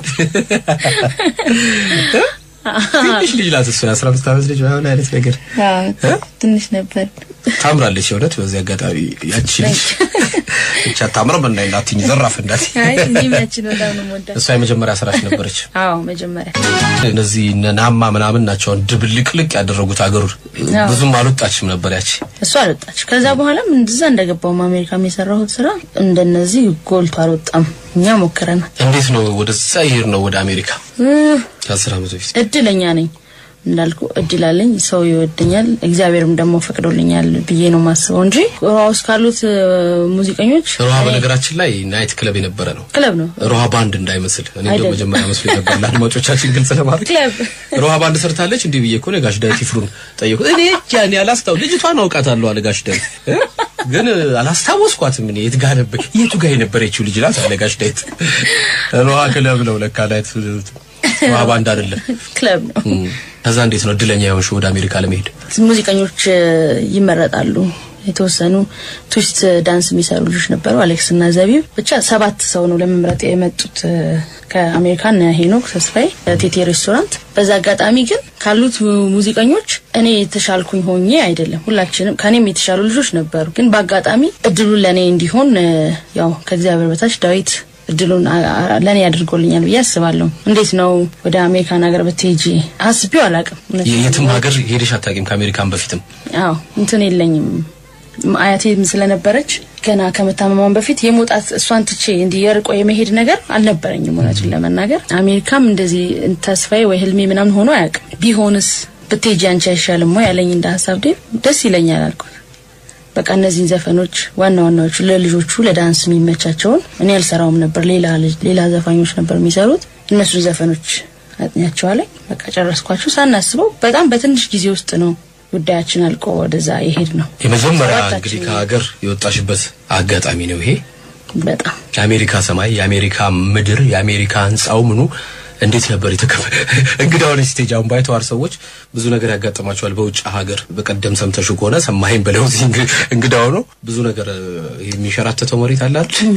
Speaker 1: እ፣ ትንሽ ልጅ ናት እሱ የአስራ አምስት ዓመት ልጅ ምናምን አይነት ነገር እ?
Speaker 2: ትንሽ ነበር።
Speaker 1: ታምራለች። የእውነት በዚህ አጋጣሚ ያቺ ልጅ ብቻ ታምረም እና እንዳትኝ ዘራፍ እንዳት
Speaker 2: አይ ዚማችን በጣም ነው የምወዳት።
Speaker 1: እሷ የመጀመሪያ ስራሽ ነበረች።
Speaker 2: አዎ መጀመሪያ
Speaker 1: እነዚህ እነ ናማ ምናምን ናቸው ድብልቅልቅ ያደረጉት አገሩን።
Speaker 2: አዎ።
Speaker 1: ብዙም አልወጣችም ነበር ያቺ።
Speaker 2: እሷ አልወጣች። ከዛ በኋላም እንደዛ እንደገባውም አሜሪካም የሰራሁት ስራ እንደነዚህ ጎልቶ አልወጣም። እኛ ሞክረናል።
Speaker 1: እንዴት ነው ወደዛ ይሄድ ነው ወደ አሜሪካ
Speaker 2: እ፣
Speaker 1: ከአስር ዓመት በፊት
Speaker 2: እድለኛ ነኝ እንዳልኩ እድል አለኝ። ሰው ይወደኛል፣ እግዚአብሔርም ደግሞ ፈቅዶልኛል ብዬ ነው ማስበው እንጂ ሮሃ ውስጥ ካሉት እ፣ ሙዚቀኞች
Speaker 1: ሮሃ
Speaker 2: እኔ-
Speaker 1: በነገራችን ላይ ናይት ክለብ የነበረ ነው።
Speaker 2: ክለብ ነው
Speaker 1: ሮሃ ባንድ እንዳይመስል እኔ እንደው
Speaker 2: አይደለም።
Speaker 1: መጀመሪያ መስሎ ነበር ለአድማጮቻችን ግልጽ ለማድረግ
Speaker 2: ክለብ
Speaker 1: ሮሃ ባንድ ሰርታለች እንዲህ ብዬ እኮ ነው ጋሽ ዳዊት ይፍሩን ጠየቁት። እኔ ጃኒ አላስታው ልጅቷን አውቃታለሁ አለ ጋሽ ዳዊት እ? ግን እ፣ አላስታወስኳትም። እኔ የት ጋር ነበር የቱ ጋር የነበረችው ልጅ ናት አለ ጋሽ ዳዊት። ሮሃ ክለብ ነው ለካ ናይት ሮሃ ባንድ አይደለም።
Speaker 2: ክለብ ነው።
Speaker 1: እም፣ ከዛ እንዴት ነው እድለኛ የሆንሽው ወደ አሜሪካ ለመሄድ?
Speaker 2: ሙዚቀኞች እ፣ ይመረጣሉ። የተወሰኑ ትዊስት ዳንስ የሚሰሩ ልጆች ነበሩ፣ አሌክስ እና ዘቢብ። ብቻ ሰባት ሰው ነው ለመምረጥ የመጡት እ፣ ከአሜሪካን ሄኖክ ተስፋዬ ቴቴ ሬስቶራንት። በዛ አጋጣሚ ግን ካሉት ሙዚቀኞች እኔ የተሻልኩኝ ሆኜ አይደለም፣ ሁላችንም ከኔም የተሻሉ ልጆች ነበሩ። ግን በአጋጣሚ እድሉን ለእኔ እንዲሆን እ፣ ያው ከእግዚአብሔር በታች ዳዊት እድሉን አ- አ- ለእኔ አድርጎልኛል ብዬ አስባለሁ። እንዴት ነው ወደ አሜሪካን ሀገር ብትሄጂ አስቤው አላውቅም። እውነት
Speaker 1: የትም ሀገር ሄደሽ አታውቂም ከአሜሪካን በፊትም?
Speaker 2: አዎ እንትን የለኝም። አያቴም ስለነበረች ገና ከመታመሟን በፊት የመውጣት እሷን ትቼ እንዲህ የርቆ የመሄድ ነገር አልነበረኝም። እውነቱን ለመናገር አሜሪካም እንደዚህ ተስፋዬ ወይ ህልሜ ምናምን ሆኖ አያውቅም። ቢሆንስ ብትሄጂ አንቺ አይሻልም ወይ ያለኝ እንደ ሀሳብ ዴ ደስ ይለኛል አልኩት። በቃ እነዚህን ዘፈኖች ዋና ዋናዎቹ ለልጆቹ ለዳንስ የሚመቻቸውን እኔ አልሰራውም ነበር። ሌላ ልጅ- ሌላ ዘፋኞች ነበር የሚሰሩት። እነሱን ዘፈኖች አጥኛቸዋለኝ። በቃ ጨረስኳቸው። ሳናስበው በጣም በትንሽ ጊዜ ውስጥ ነው ጉዳያችን አልቆ ወደዛ የሄድ ነው።
Speaker 1: የመጀመሪያ
Speaker 2: ሰባታችን
Speaker 1: እንግዲህ ከሀገር የወጣሽበት አጋጣሚ ነው ይሄ።
Speaker 2: በጣም
Speaker 1: የአሜሪካ ሰማይ፣ የአሜሪካ ምድር፣ የአሜሪካ ህንጻው ምኑ እንዴት ነበር የተከፈ እንግዳውን ስቴጅ አሁን ባይተዋር ሰዎች ብዙ ነገር ያጋጥማቸዋል በውጭ ሀገር። በቀደም ሰምተሽ ከሆነ ሰማኸኝ በለው እዚህ እንግ- እንግዳው ነው ብዙ ነገር እ፣ የሚሸራተተው መሬት አለ አይደል?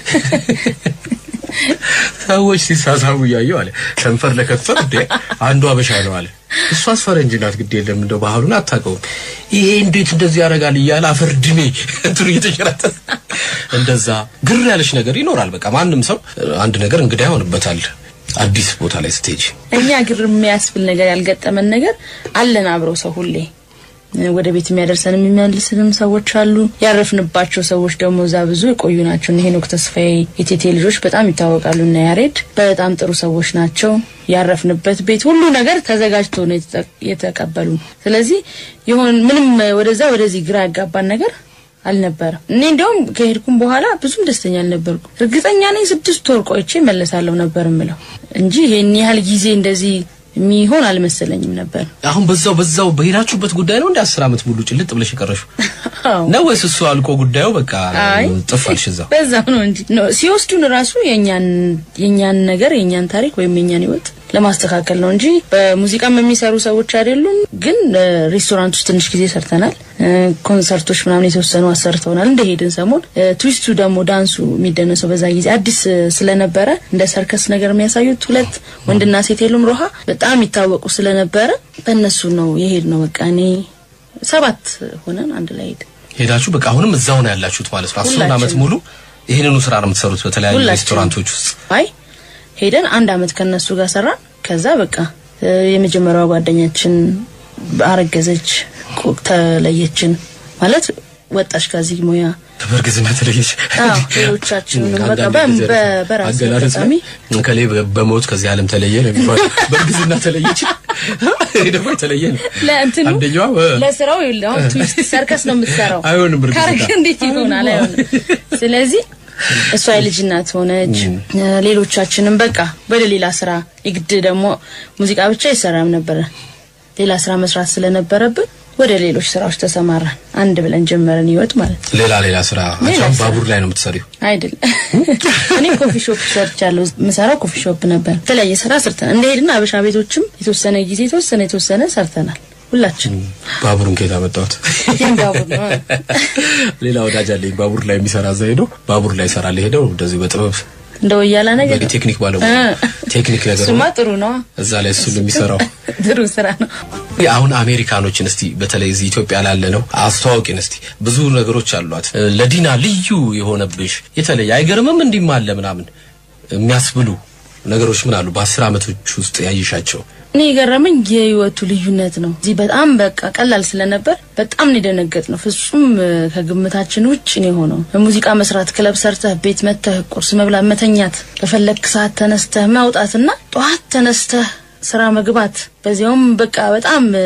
Speaker 1: ሰዎች ሲሳሳቡ እያየው አለ ከንፈር ለከንፈር እንዴ አንዱ አበሻ ነው አለ እሷስ ፈረንጅ ናት ግድ የለም እንደው ባህሉን አታውቀውም ይሄ እንዴት እንደዚህ ያደርጋል እያለ አፈር ድሜ እንትኑ እየተሸራተተ እንደዛ ግር ያለሽ ነገር ይኖራል በቃ ማንም ሰው አንድ ነገር እንግዳ ይሆንበታል አዲስ ቦታ ላይ ስትሄጂ
Speaker 2: እኛ ግር የሚያስብል ነገር ያልገጠመን ነገር አለን አብረው ሰው ሁሌ ወደ ቤት የሚያደርሰን የሚመልስንም ሰዎች አሉ። ያረፍንባቸው ሰዎች ደግሞ እዛ ብዙ የቆዩ ናቸው። እነ ሄኖክ ተስፋዬ የቴቴ ልጆች በጣም ይታወቃሉ። እና ያሬድ በጣም ጥሩ ሰዎች ናቸው። ያረፍንበት ቤት ሁሉ ነገር ተዘጋጅቶ ነው የተጠ- የተቀበሉን። ስለዚህ የሆን ምንም ወደዛ ወደዚህ ግራ ያጋባን ነገር አልነበረም። እኔ እንዲያውም ከሄድኩም በኋላ ብዙም ደስተኛ አልነበርኩም። እርግጠኛ ነኝ ስድስት ወር ቆይቼ መለሳለሁ ነበር ምለው እንጂ ይሄን ያህል ጊዜ እንደዚህ የሚሆን አልመሰለኝም ነበር።
Speaker 1: አሁን በዛው በዛው በሄዳችሁበት ጉዳይ ነው እንደ አስር አመት ሙሉ ጭልጥ ብለሽ የቀረሽው
Speaker 2: አዎ
Speaker 1: ነው ወይስ እሱ አልቆ ጉዳዩ በቃ
Speaker 2: አይ
Speaker 1: ጥፋልሽ እዛው
Speaker 2: በዛው ነው እንጂ ነው ሲወስዱን ራሱ የኛን የኛን ነገር የኛን ታሪክ ወይም የኛን ህይወት ለማስተካከል ነው እንጂ በሙዚቃም የሚሰሩ ሰዎች አይደሉም። ግን እ፣ ሬስቶራንት ውስጥ ትንሽ ጊዜ ሰርተናል። እ፣ ኮንሰርቶች ምናምን የተወሰኑ አሰርተውናል። እንደሄድን ሰሞን እ፣ ትዊስቱ ደግሞ ዳንሱ የሚደነሰው በዛ ጊዜ አዲስ እ፣ ስለነበረ እንደ ሰርከስ ነገር የሚያሳዩት ሁለት ወንድና ሴት የሉም ሮሃ በጣም ይታወቁ ስለነበረ በእነሱ ነው የሄድ ነው። በቃ እኔ ሰባት ሆነን አንድ ላይ ሄድ
Speaker 1: ሄዳችሁ በቃ አሁንም እዛው ነው ያላችሁት ማለት ነው። አስሩን
Speaker 2: ሁላችንም።
Speaker 1: ዓመት ሙሉ ይህንኑ ስራ ነው የምትሰሩት በተለያዩ
Speaker 2: ሁላችንም።
Speaker 1: ሬስቶራንቶች ውስጥ።
Speaker 2: አይ ሄደን አንድ አመት ከነሱ ጋር ሰራን። ከዛ በቃ እ፣ የመጀመሪያዋ ጓደኛችን አረገዘች፣ ቆ- ተለየችን ማለት ወጣች ከዚህ ሙያ።
Speaker 1: በእርግዝና ተለየች።
Speaker 2: አዎ ሌሎቻችንም በቃ
Speaker 1: አንዳንድ
Speaker 2: በ-
Speaker 1: ጊዜ
Speaker 2: በ- በራሴ
Speaker 1: አገላለጽ
Speaker 2: አጋጣሚ
Speaker 1: ላይ እከሌ በሞት ከዚህ ዓለም ተለየ ነው የሚባለው። በእርግዝና ተለየች። ይሄ ደግሞ የተለየ ነው።
Speaker 2: ለእንትኑ
Speaker 1: አንደኛዋ በ-
Speaker 2: ለስራው ይኸውልህ አሁን ትዊስት ሰርከስ ነው የምትሰራው።
Speaker 1: አይሆንም እርግዝና።
Speaker 2: ካረግ እንዴት ይሆናል? አይሆንም። ስለዚህ እሷ የልጅ እናት ሆነች። ሌሎቻችንም በቃ ወደ ሌላ ስራ የግድ ደግሞ ሙዚቃ ብቻ አይሰራም ነበረ። ሌላ ስራ መስራት ስለነበረብን ወደ ሌሎች ስራዎች ተሰማራን። አንድ ብለን ጀመረን ህይወት ማለት ነው።
Speaker 1: ሌላ ሌላ ስራ
Speaker 2: ሌላ
Speaker 1: አንቺ አሁን
Speaker 2: ስራ።
Speaker 1: ባቡር ላይ ነው የምትሰሪው።
Speaker 2: አይደል እኔ ኮፊ ሾፕ ሰርቻለሁ። የምሰራው ኮፊ ሾፕ ነበር። የተለያየ ስራ ሰርተናል። እንደሄድና አበሻ ቤቶችም የተወሰነ ጊዜ የተወሰነ የተወሰነ ሰርተናል። ሁላችን
Speaker 1: ባቡሩን ከየት አመጣሁት?
Speaker 2: ይህም ባቡር ነው።
Speaker 1: ሌላ ወዳጅ አለኝ ባቡር ላይ የሚሰራ እዛ ሄዶ ባቡር ላይ ይሰራል። ሄደው እንደዚህ በጥበብ
Speaker 2: እንደ ወያላ ነገር ነው።
Speaker 1: በቴክኒክ ባለሙያ
Speaker 2: እ።
Speaker 1: ቴክኒክ ነገር
Speaker 2: እሱማ
Speaker 1: ነው።
Speaker 2: ጥሩ ነው።
Speaker 1: እዛ ላይ እሱ ነው የሚሰራው።
Speaker 2: ጥሩ ስራ ነው።
Speaker 1: አሁን አሜሪካኖችን እስቲ በተለይ እዚህ ኢትዮጵያ ላለ ነው አስተዋውቂን እስቲ። ብዙ ነገሮች አሏት እ፣ ለዲና ልዩ የሆነብሽ የተለየ አይገርምም እንዲህም አለ ምናምን የሚያስብሉ ነገሮች ምን አሉ? በአስር አመቶች ውስጥ ያይሻቸው
Speaker 2: እኔ የገረመኝ የህይወቱ ልዩነት ነው። እዚህ በጣም በቃ ቀላል ስለነበር በጣም ነው የደነገጥ ነው። ፍጹም እ፣ ከግምታችን ውጭ ነው የሆነው። በሙዚቃ መስራት፣ ክለብ ሰርተህ ቤት መተህ ቁርስ መብላት፣ መተኛት፣ በፈለክ ሰዓት ተነስተህ ማውጣትና ጠዋት ተነስተህ ስራ መግባት በዚያውም በቃ በጣም እ፣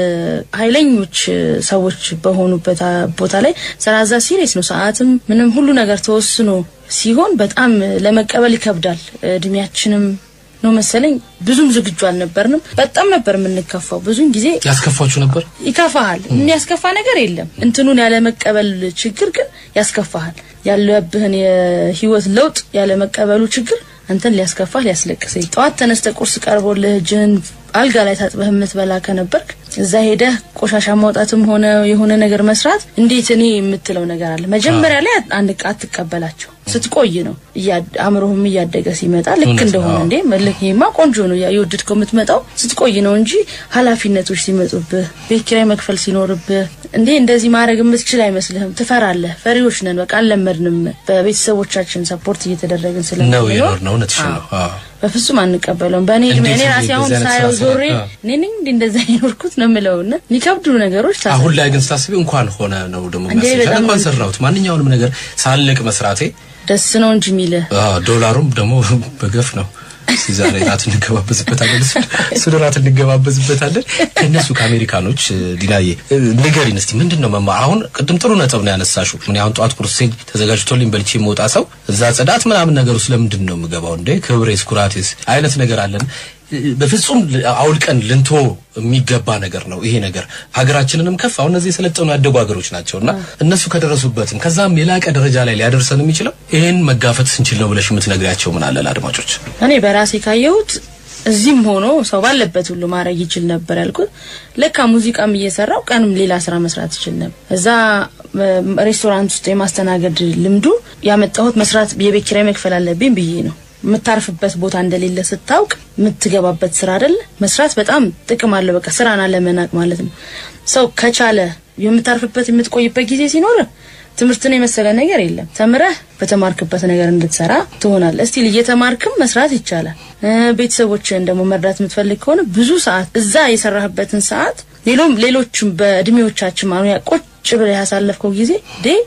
Speaker 2: ኃይለኞች እ፣ ሰዎች በሆኑበት አ፣ ቦታ ላይ ስራ እዛ ሲሪየስ ነው። ሰዓትም ምንም ሁሉ ነገር ተወስኖ ሲሆን በጣም እ፣ ለመቀበል ይከብዳል። እድሜያችንም ነው መሰለኝ ብዙም ዝግጁ አልነበርንም። በጣም ነበር የምንከፋው። ብዙን ጊዜ
Speaker 1: ያስከፋችሁ ነበር?
Speaker 2: ይከፋሃል። የሚያስከፋ ነገር የለም። እንትኑን ያለመቀበል ችግር ግን ያስከፋሃል። ያለብህን የህይወት ለውጥ ያለመቀበሉ ችግር አንተን ሊያስከፋህ ሊያስለቅስህ። ጠዋት ተነስተ ቁርስ ቀርቦልህ እጅህን አልጋ ላይ ታጥበህ የምትበላ ከነበርክ እዛ ሄደህ ቆሻሻ ማውጣትም ሆነ የሆነ ነገር መስራት እንዴት እኔ የምትለው ነገር አለ። መጀመሪያ ላይ አንድ አትቀበላቸው ስትቆይ ነው እያ- አእምሮህም እያደገ ሲመጣ ልክ
Speaker 1: እውነት ነው።
Speaker 2: እንደሆነ እንዴ መልክ ይሄማ ቆንጆ ነው ያ- የወደድከው የምትመጣው ስትቆይ ነው እንጂ ኃላፊነቶች ሲመጡብህ ቤት ኪራይ መክፈል ሲኖርብህ እንዴ እንደዚህ ማድረግ የምትችል አይመስልህም። ትፈራለህ። ፈሪዎች ነን። በቃ አልለመድንም። በቤተሰቦቻችን ሰፖርት እየተደረግን
Speaker 1: ነው
Speaker 2: ስለምንኖር
Speaker 1: የኖር ነው። እውነትሽን ነው። አዎ።
Speaker 2: በፍጹም አንቀበለውም። በእኔ እድሜ
Speaker 1: እንዴት
Speaker 2: እኔ
Speaker 1: ነው
Speaker 2: ራሴ አሁን
Speaker 1: እንደዚህ አይነት
Speaker 2: ሳየው
Speaker 1: ስራ
Speaker 2: ዞሬ
Speaker 1: ሰራ?
Speaker 2: እኔ ነኝ እንዴ እንደዛ የኖርኩት ነው የምለውና የሚከብዱ ነገሮች ታስ
Speaker 1: አሁን ላይ ግን ስታስቢ እንኳን ሆነ ነው ደግሞ
Speaker 2: እንዴ
Speaker 1: የሚያስብሽ።
Speaker 2: በጣም
Speaker 1: እንኳን
Speaker 2: ነው።
Speaker 1: ሰራሁት ማንኛውንም ነገር ሳልቅ መስራቴ
Speaker 2: ደስ ነው እንጂ የሚልህ
Speaker 1: አዎ፣ ዶላሩም ደግሞ በገፍ ነው። እስኪ ዛሬ ራት እንገባበዝበታለን። እሱ እሱ ራት እንገባበዝበታለን። ከእነሱ ከአሜሪካኖች እ፣ ዲናዬ እ፣ ንገሪን እስቲ ምንድን ነው መማር? አሁን ቅድም ጥሩ ነጥብ ነው ያነሳሽው። ምን አሁን ጠዋት ቁርሴን ተዘጋጅቶልኝ በልቼ የምወጣ ሰው እዛ ጽዳት ምናምን ነገር ውስጥ ለምንድን ነው የምገባው እንዴ? ክብሬስ ኩራቴስ አይነት ነገር አለን። እ፣ በፍጹም ል- አውልቀን ልንቶ የሚገባ ነገር ነው ይሄ ነገር። ሀገራችንንም ከፍ አሁን እነዚህ የሰለጠኑ ያደጉ ሀገሮች ናቸው እና እነሱ ከደረሱበትም ከዛም የላቀ ደረጃ ላይ ሊያደርሰን የሚችለው ይሄን መጋፈጥ ስንችል ነው ብለሽ የምትነግሪያቸው ምን አለ ለአድማጮች?
Speaker 2: እኔ በራሴ ካየሁት እዚህም ሆኖ ሰው ባለበት ሁሉ ማድረግ ይችል ነበር ያልኩት። ለካ ሙዚቃም እየሰራው ቀንም ሌላ ስራ መስራት ይችል ነበር። እዛ እ፣ ሬስቶራንት ውስጥ የማስተናገድ ልምዱ ያመጣሁት መስራት የቤት ኪራይ መክፈል አለብኝ ብዬ ነው። የምታርፍበት ቦታ እንደሌለ ስታውቅ የምትገባበት ስራ አይደለ መስራት በጣም ጥቅም አለው። በቃ ስራን አለመናቅ ማለት ነው። ሰው ከቻለ የምታርፍበት የምትቆይበት ጊዜ ሲኖር ትምህርትን የመሰለ ነገር የለም። ተምረህ በተማርክበት ነገር እንድትሰራ ትሆናለህ። እስቲል እየተማርክም መስራት ይቻላል። እ፣ ቤተሰቦችህን ደግሞ መርዳት የምትፈልግ ከሆነ ብዙ ሰዓት እዛ የሰራህበትን ሰዓት ሌሎም ሌሎችም በእድሜዎቻችን ማኑ ያ ቁጭ ብለህ ያሳለፍከው ጊዜ ዴ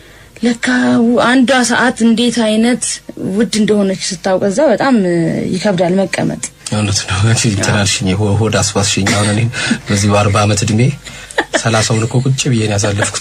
Speaker 2: ለካ አንዷ ሰዓት እንዴት አይነት ውድ እንደሆነች ስታውቅ እዛ በጣም እ፣ ይከብዳል መቀመጥ።
Speaker 1: እውነት ነው። አንቺ ተናልሽኝ ሆ- ሆድ አስባስሽኝ። አሁን እኔ በዚህ በአርባ ዓመት እድሜ ሰላሳውን እኮ ቁጭ ብዬ ነው ያሳለፍኩት።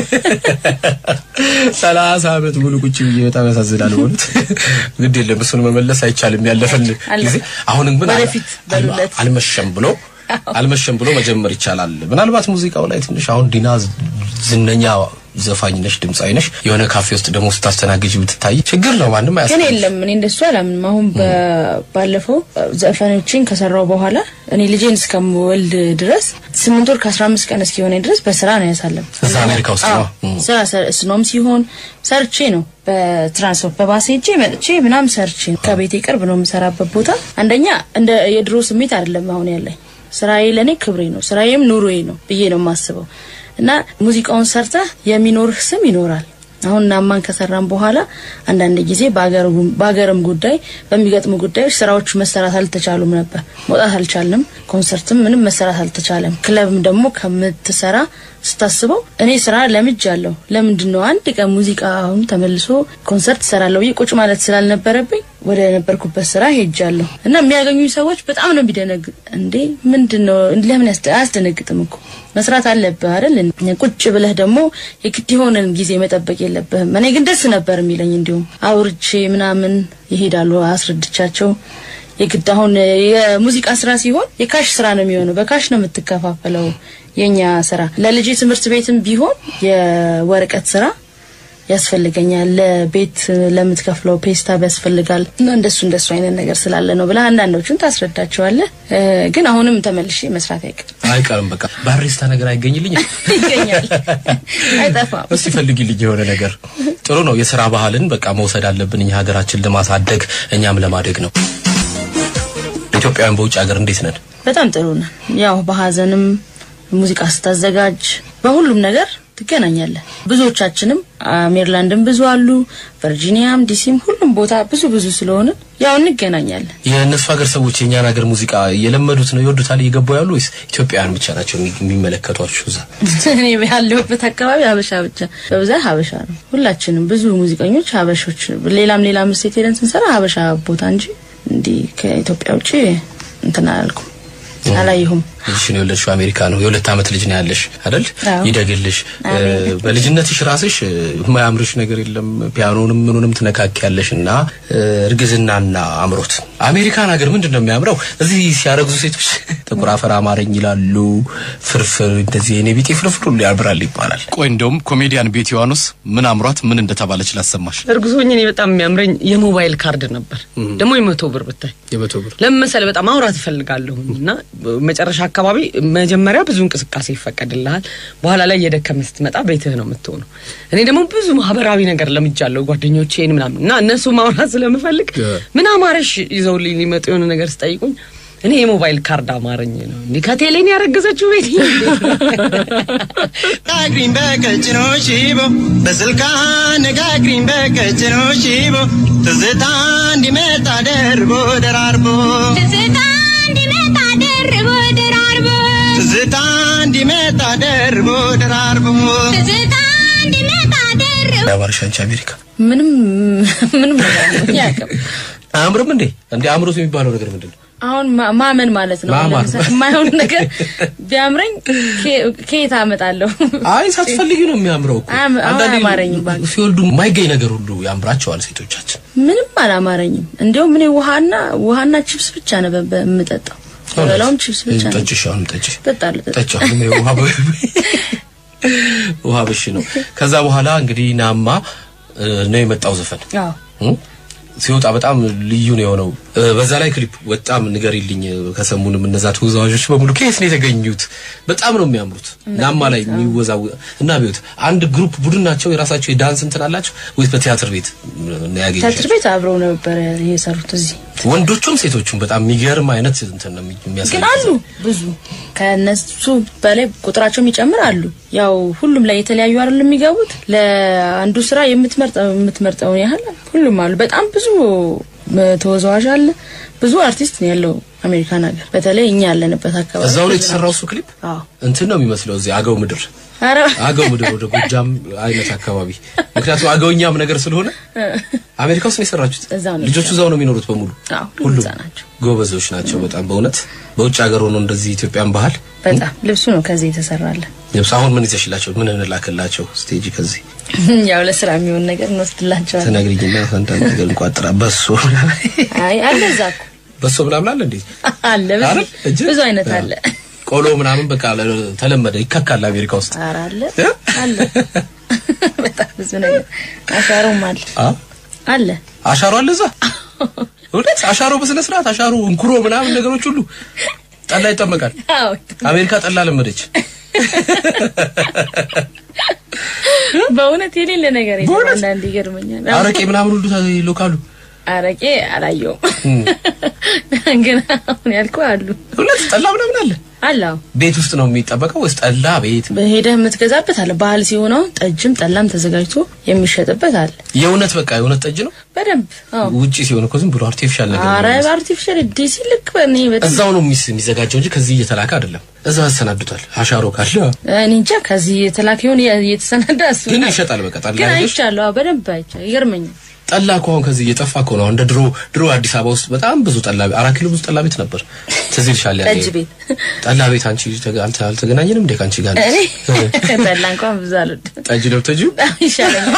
Speaker 1: ሰላሳ ዓመት ሙሉ ቁጭ ብዬ በጣም ያሳዝናል። በእውነት ግድ የለም እሱን መመለስ አይቻልም። ያለፈን
Speaker 2: አለ።
Speaker 1: ጊዜ አሁንም ግን አል-
Speaker 2: ወደፊት በሉለት።
Speaker 1: አልመሸም ብሎ አልመሸም ብሎ መጀመር ይቻላል። ምናልባት ሙዚቃው ላይ ትንሽ አሁን ዲና ዝነኛ ዘፋኝ ነሽ፣ ድምፃዊ ነሽ። የሆነ ካፌ ውስጥ ደግሞ ስታስተናግጅ ብትታይ ችግር ነው። ማንም
Speaker 2: ግን
Speaker 1: አያስብ
Speaker 2: የለም እኔ እንደሱ አላምንም። አሁን በ- ባለፈው ዘፈኖችን ከሰራው በኋላ እኔ ልጄን እስከምወልድ ድረስ ስምንት ወር ከአስራ አምስት ቀን እስኪሆነኝ ድረስ በስራ ነው ያሳለም
Speaker 1: እዛ አሜሪካ ውስጥ ነው?
Speaker 2: አዎ፣ ስራ ሰር- ስኖም ሲሆን ሰርቼ ነው በትራንስፖርት በባሴ ሄጄ መጥቼ ምናምን ሰርቼ ነው። ከቤቴ ቅርብ ነው የምሰራበት ቦታ። አንደኛ እንደ የድሮ ስሜት አይደለም አሁን ያለኝ። ስራዬ ለእኔ ክብሬ ነው፣ ስራዬም ኑሮዬ ነው ብዬ ነው የማስበው እና ሙዚቃውን ሰርተህ የሚኖርህ ስም ይኖራል። አሁን ናማን ከሰራን በኋላ አንዳንድ ጊዜ በአገር- በአገርም ጉዳይ በሚገጥሙ ጉዳዮች ስራዎች መሰራት አልተቻሉም ነበር። መውጣት አልቻልንም። ኮንሰርትም ምንም መሰራት አልተቻለም። ክለብም ደግሞ ከምትሰራ ስታስበው እኔ ስራ ለምጅ አለሁ። ለምንድን ነው አንድ ቀን ሙዚቃ አሁን ተመልሶ ኮንሰርት እሰራለሁ ብዬ ቁጭ ማለት ስላልነበረብኝ ወደ ነበርኩበት ስራ ሄጃለሁ እና የሚያገኙኝ ሰዎች በጣም ነው የሚደነግጥ። እንዴ ምንድን ነው ለምን ያስደ- አያስደነግጥም እኮ መስራት አለብህ አይደል? ቁጭ ብለህ ደግሞ የግድ የሆነን ጊዜ መጠበቅ የለብህም። እኔ ግን ደስ ነበር የሚለኝ እንዲሁም አውርቼ ምናምን ይሄዳሉ አስረድቻቸው የግድ አሁን የሙዚቃ ስራ ሲሆን የካሽ ስራ ነው የሚሆነው። በካሽ ነው የምትከፋፈለው የኛ ስራ። ለልጄ ትምህርት ቤትም ቢሆን የወረቀት ስራ ያስፈልገኛል። ለቤት ለምትከፍለው ፔስታብ ያስፈልጋል እና እንደሱ እንደሱ አይነት ነገር ስላለ ነው ብለህ አንዳንዶቹን ታስረዳቸዋለህ። እ፣ ግን አሁንም ተመልሼ መስራት አይቀርም
Speaker 1: አይቀርም። በቃ ባሪስታ ነገር አይገኝልኝም።
Speaker 2: ይገኛል፣ አይጠፋም።
Speaker 1: እስቲ ፈልጊልኝ የሆነ ነገር። ጥሩ ነው። የስራ ባህልን በቃ መውሰድ አለብን እኛ ሀገራችን ለማሳደግ እኛም ለማደግ ነው። ኢትዮጵያውያን በውጭ ሀገር እንዴት ነን?
Speaker 2: በጣም ጥሩ ነን። ያው በሀዘንም ሙዚቃ ስታዘጋጅ በሁሉም ነገር ትገናኛለህ። ብዙዎቻችንም አ፣ ሜሪላንድም ብዙ አሉ፣ ቨርጂኒያም፣ ዲሲም ሁሉም ቦታ ብዙ ብዙ ስለሆነ ያው እንገናኛለን።
Speaker 1: የእነሱ ሀገር ሰዎች የእኛን ሀገር ሙዚቃ እየለመዱት ነው ይወዱታል፣ እየገቡ ያሉ ወይስ ኢትዮጵያውያን ብቻ ናቸው የሚ- የሚመለከቷችሁ? እዛ
Speaker 2: እኔ ያለሁበት አካባቢ ሀበሻ ብቻ በብዛት ሀበሻ ነው። ሁላችንም ብዙ ሙዚቀኞች ሀበሾች፣ ሌላም ሌላም ስቴት ሄደን ስንሰራ ሀበሻ ቦታ እንጂ እንዲህ ከኢትዮጵያ ውጭ እንትን አላልኩም አላየሁም።
Speaker 1: ልጅሽን የወለድሽው አሜሪካ ነው። የሁለት ዓመት ልጅ ነው ያለሽ አይደል?
Speaker 2: አዎ።
Speaker 1: ይደግልሽ።
Speaker 2: አሜን።
Speaker 1: እ፣ በልጅነትሽ ራስሽ እ፣ የማያምርሽ ነገር የለም። ፒያኖንም ምኑንም ትነካኪያለሽ እና እ፣ እርግዝናና አምሮት አሜሪካን ሀገር ምንድን ነው የሚያምረው? እዚህ ሲያረግዙ ሴቶች ጥቁር አፈር አማረኝ ይላሉ። ፍርፍር እንደዚህ የኔ ቢጤ ፍርፍር ሁሉ ያምራል ይባላል።
Speaker 3: ቆይ እንደውም ኮሜዲያን ቤቲ ዮሐንስ ምን አምሯት ምን እንደተባለች ላሰማሽ።
Speaker 4: እርጉዞኝ እኔ በጣም የሚያምረኝ የሞባይል ካርድ ነበር። ደግሞ የመቶ ብር ብታይ
Speaker 1: የመቶ ብር
Speaker 4: ለምን መሰለህ በጣም ማውራት እፈልጋለሁ እና መጨረሻ አካባቢ መጀመሪያ ብዙ እንቅስቃሴ ይፈቀድልሃል። በኋላ ላይ እየደከመ ስትመጣ ቤትህ ነው የምትሆነው። እኔ ደግሞ ብዙ ማህበራዊ ነገር ለምጃለሁ ጓደኞቼን ምናምን እና እነሱ ማውራት ስለምፈልግ ምን አማረሽ ይዘውልኝ ሊመጡ የሆነ ነገር ስጠይቁኝ እኔ የሞባይል ካርድ አማረኝ ነው እንዲህ ከቴሌን ያረገዘችው ቤት
Speaker 5: ነጋግሪኝ በቀጭኖ ሽቦ በስልካ ነጋግሪኝ በቀጭኖ ሽቦ ትዝታ እንዲመጣ ደርቦ ደራርቦ
Speaker 6: ትዝታ እንዲመጣ ደርቦ ደራርቦ
Speaker 5: ትዝታ እንዲመጣ ደርቦ ደራርቦ
Speaker 6: ትዝታ እንዲመጣ ደርቦ
Speaker 1: ያማርሽ አንቺ አሜሪካ
Speaker 2: ምንም ምንም ነገር ነው ያቅም
Speaker 1: አያምርም እንዴ? እንዴ አምሮት የሚባለው ነገር ምንድን ነው?
Speaker 2: አሁን ማ- ማመን ማለት ነው።
Speaker 1: ማመን።
Speaker 2: ለምሳሌ የማይሆን ነገር ቢያምረኝ ከ- ከየት አመጣለሁ?
Speaker 1: አይ ሳትፈልጊ ነው የሚያምረው እኮ።
Speaker 2: አያም- አሁን
Speaker 1: አንዳንዴ
Speaker 2: አያማረኝም እባክህ።
Speaker 1: ሲወልዱ የማይገኝ ነገር ሁሉ ያምራቸዋል ሴቶቻችን።
Speaker 2: ምንም አላማረኝም። እንዲያውም እኔ ውሃና ውሃና ቺፕስ ብቻ ነው በ- በ- የምጠጣው። በላውም ቺፕስ ብቻ ነው
Speaker 1: ጠጭሽ፣ አሁንም ጠጭ
Speaker 2: እጠጣለሁ። እጠጣለሁ።
Speaker 1: ጠጭ። አሁንም ይሄ ውሃ በ- ውሃ በሽ ነው። ከዛ በኋላ እንግዲህ ናማ እ፣ ነው የመጣው ዘፈን
Speaker 2: አዎ
Speaker 1: እ? ሲወጣ በጣም ልዩ ነው የሆነው። እ፣ በዛ ላይ ክሊፕ በጣም ንገሪልኝ። ከሰሙንም እነዛ ተወዛዋዦች በሙሉ ከየት ነው የተገኙት? በጣም ነው የሚያምሩት። ናማ ላይ የሚወዛው እና ቢዩት አንድ ግሩፕ ቡድን ናቸው። የራሳቸው የዳንስ እንትን አላቸው ወይስ በቲያትር ቤት ነው ያገኘሽ?
Speaker 2: ትያትር ቤት አብረው ነበር የሰሩት እዚህ
Speaker 1: ወንዶቹም ሴቶቹም በጣም የሚገርም አይነት እንትን ነው የሚያሳይ
Speaker 2: ግን አሉ ብዙ ከነሱ በላይ ቁጥራቸው የሚጨምር አሉ። ያው ሁሉም ላይ የተለያዩ አይደል የሚገቡት። ለአንዱ ስራ የምትመርጠው የምትመርጠውን ያህል ሁሉም አሉ። በጣም ብዙ ተወዛዋዥ አለ። ብዙ አርቲስት ነው ያለው አሜሪካን ሀገር፣ በተለይ እኛ ያለንበት አካባቢ።
Speaker 1: እዛው ላይ የተሰራው እሱ ክሊፕ
Speaker 2: አዎ።
Speaker 1: እንትን ነው የሚመስለው እዚህ አገው ምድር
Speaker 2: ኧረ
Speaker 1: አገው ምድር ወደ ጎጃም አይነት አካባቢ ምክንያቱም አገውኛም ነገር ስለሆነ አሜሪካ ውስጥ ነው የሰራችሁት።
Speaker 2: እዛው ነው
Speaker 1: ልጆቹ እዛው ነው የሚኖሩት በሙሉ
Speaker 2: አዎ፣ ሁሉም እዛ ናቸው።
Speaker 1: ጎበዞች ናቸው በጣም በእውነት በውጭ ሀገር ሆኖ እንደዚህ ኢትዮጵያን ባህል
Speaker 2: በጣም ልብሱ ነው ከዚህ የተሰራለ።
Speaker 1: ልብስ አሁን ምን ይዘሽላቸው ምን እንላክላቸው ስቴጅ ከዚህ
Speaker 2: ያው ለስራ የሚሆን ነገር እንወስድላቸዋለን።
Speaker 1: ተነግሪኝና አንዳንድ ነገር እንቋጥራ በሶ
Speaker 2: አይ አለ እዛ እኮ
Speaker 1: በሶ ምናምን አለ እንዴ
Speaker 2: አለ ብዙ-
Speaker 1: አይደል? እጅ?
Speaker 2: ብዙ አይነት
Speaker 1: አዎ።
Speaker 2: አለ።
Speaker 1: ቆሎ ምናምን በቃ ተለመደ፣ ይከካል አሜሪካ ውስጥ።
Speaker 2: ኧረ አለ
Speaker 1: እ?
Speaker 2: አለ በጣም ብዙ ነገር አሻሮም አለ
Speaker 1: አ
Speaker 2: አለ
Speaker 1: አሻሮ አለ እዛ እውነት አሻሮ በስነ ስርዓት አሻሮ እንኩሮ ምናምን ነገሮች ሁሉ ጠላ ይጠመቃል።
Speaker 2: አዎ
Speaker 1: አሜሪካ ጠላ ለመደች።
Speaker 2: በእውነት የሌለ ነገር የለም።
Speaker 1: በእውነት?
Speaker 2: አንዳንድ ይገርመኛል።
Speaker 1: አረቄ ምናምን ሁሉ ይሎካሉ።
Speaker 2: አረቄ አላየውም፣ ግን አሁን ያልኩህ አሉ
Speaker 1: እውነት ጠላ ምናምን አለ።
Speaker 2: አለ አዎ።
Speaker 1: ቤት ውስጥ ነው የሚጠበቀው ወይስ ጠላ ቤት?
Speaker 2: ሄደህ የምትገዛበት አለ። ባህል ሲሆን አሁን ጠጅም ጠላም ተዘጋጅቶ የሚሸጥበት አለ።
Speaker 1: የእውነት በቃ የእውነት ጠጅ ነው።
Speaker 2: በደንብ አዎ።
Speaker 1: ውጪ ሲሆን እኮ ዝም ብሎ አርቲፊሻል ነገር
Speaker 2: አረ
Speaker 1: ነው።
Speaker 2: በአርቲፊሻል ዲሲ ልክ በእኔ በጣም
Speaker 1: እዛው ነው የሚስ- የሚዘጋጀው እንጂ ከዚህ እየተላከ አይደለም። እዛው ያሰናዱታል። አሻሮ ካለ
Speaker 2: እኔ እንጃ ከዚህ የተላከ ይሆን የተሰናዳ እሱ
Speaker 1: ግን
Speaker 2: ነው።
Speaker 1: ይሸጣል። በቃ ጠላ
Speaker 2: ግን
Speaker 1: ሄደሽ
Speaker 2: አይቻለሁ። አዎ፣ በደንብ አይቻለሁ። ይገርመኛል።
Speaker 1: ጠላ እኮ አሁን ከዚህ እየጠፋ እኮ ነው። እንደ ድሮ ድሮ አዲስ አበባ ውስጥ በጣም ብዙ ጠላ አራት ኪሎ ብዙ ጠላ ቤት ነበር። ትዝ ይልሻል? ያኔ
Speaker 2: ጠጅ ቤት
Speaker 1: ጠላ ቤት አንቺ ተገ- አንተ አልተገናኘንም እንዴ ከአንቺ ጋር?
Speaker 2: እኔ ጠላ እንኳን ብዙ አልወድም።
Speaker 1: ጠጅ ነው ተጁ።
Speaker 2: በጣም ይሻለኛል።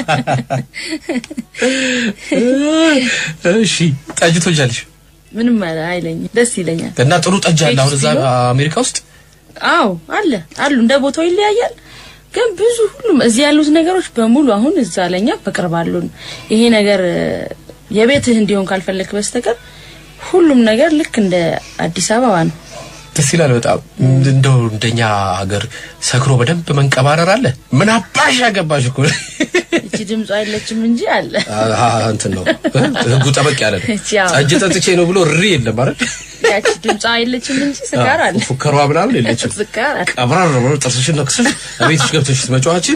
Speaker 1: እሺ ጠጅ ትወጃለሽ?
Speaker 2: ምንም አለ- አይለኝም። ደስ ይለኛል።
Speaker 1: እና ጥሩ ጠጅ አለ
Speaker 2: ቤት
Speaker 1: አሁን እዛ
Speaker 2: ውስጥ
Speaker 1: አሜሪካ ውስጥ
Speaker 2: አዎ አለ አሉ። እንደ ቦታው ይለያያል። ግን ብዙ ሁሉም እዚህ ያሉት ነገሮች በሙሉ አሁን እዛ ለኛ በቅርብ አሉን። ይሄ ነገር እ፣ የቤትህ እንዲሆን ካልፈለክ በስተቀር ሁሉም ነገር ልክ እንደ አዲስ አበባ ነው።
Speaker 1: ደስ ይላል በጣም እንደው እንደኛ ሀገር ሰክሮ በደንብ መንቀባረር አለ። ምን አባሽ ያገባሽ እኮ
Speaker 2: እቺ ድምጿ አይለችም እንጂ አለ።
Speaker 1: አሃ እንትን ነው ህጉ ጠበቅ ያለ ነው።
Speaker 2: እቺ ያው
Speaker 1: ጠጅ ጠጥቼ ነው ብሎ ሪ የለም አይደል?
Speaker 2: ያቺ ድምጿ አይለችም እንጂ ስካር አለ።
Speaker 1: ፉከሯ ምናምን የለችም።
Speaker 2: ስካር አለ።
Speaker 1: ቀብራር ብሎ ጥርስሽን ነክሰሽ ቤትሽ ገብተሽ ስትመጪዋችን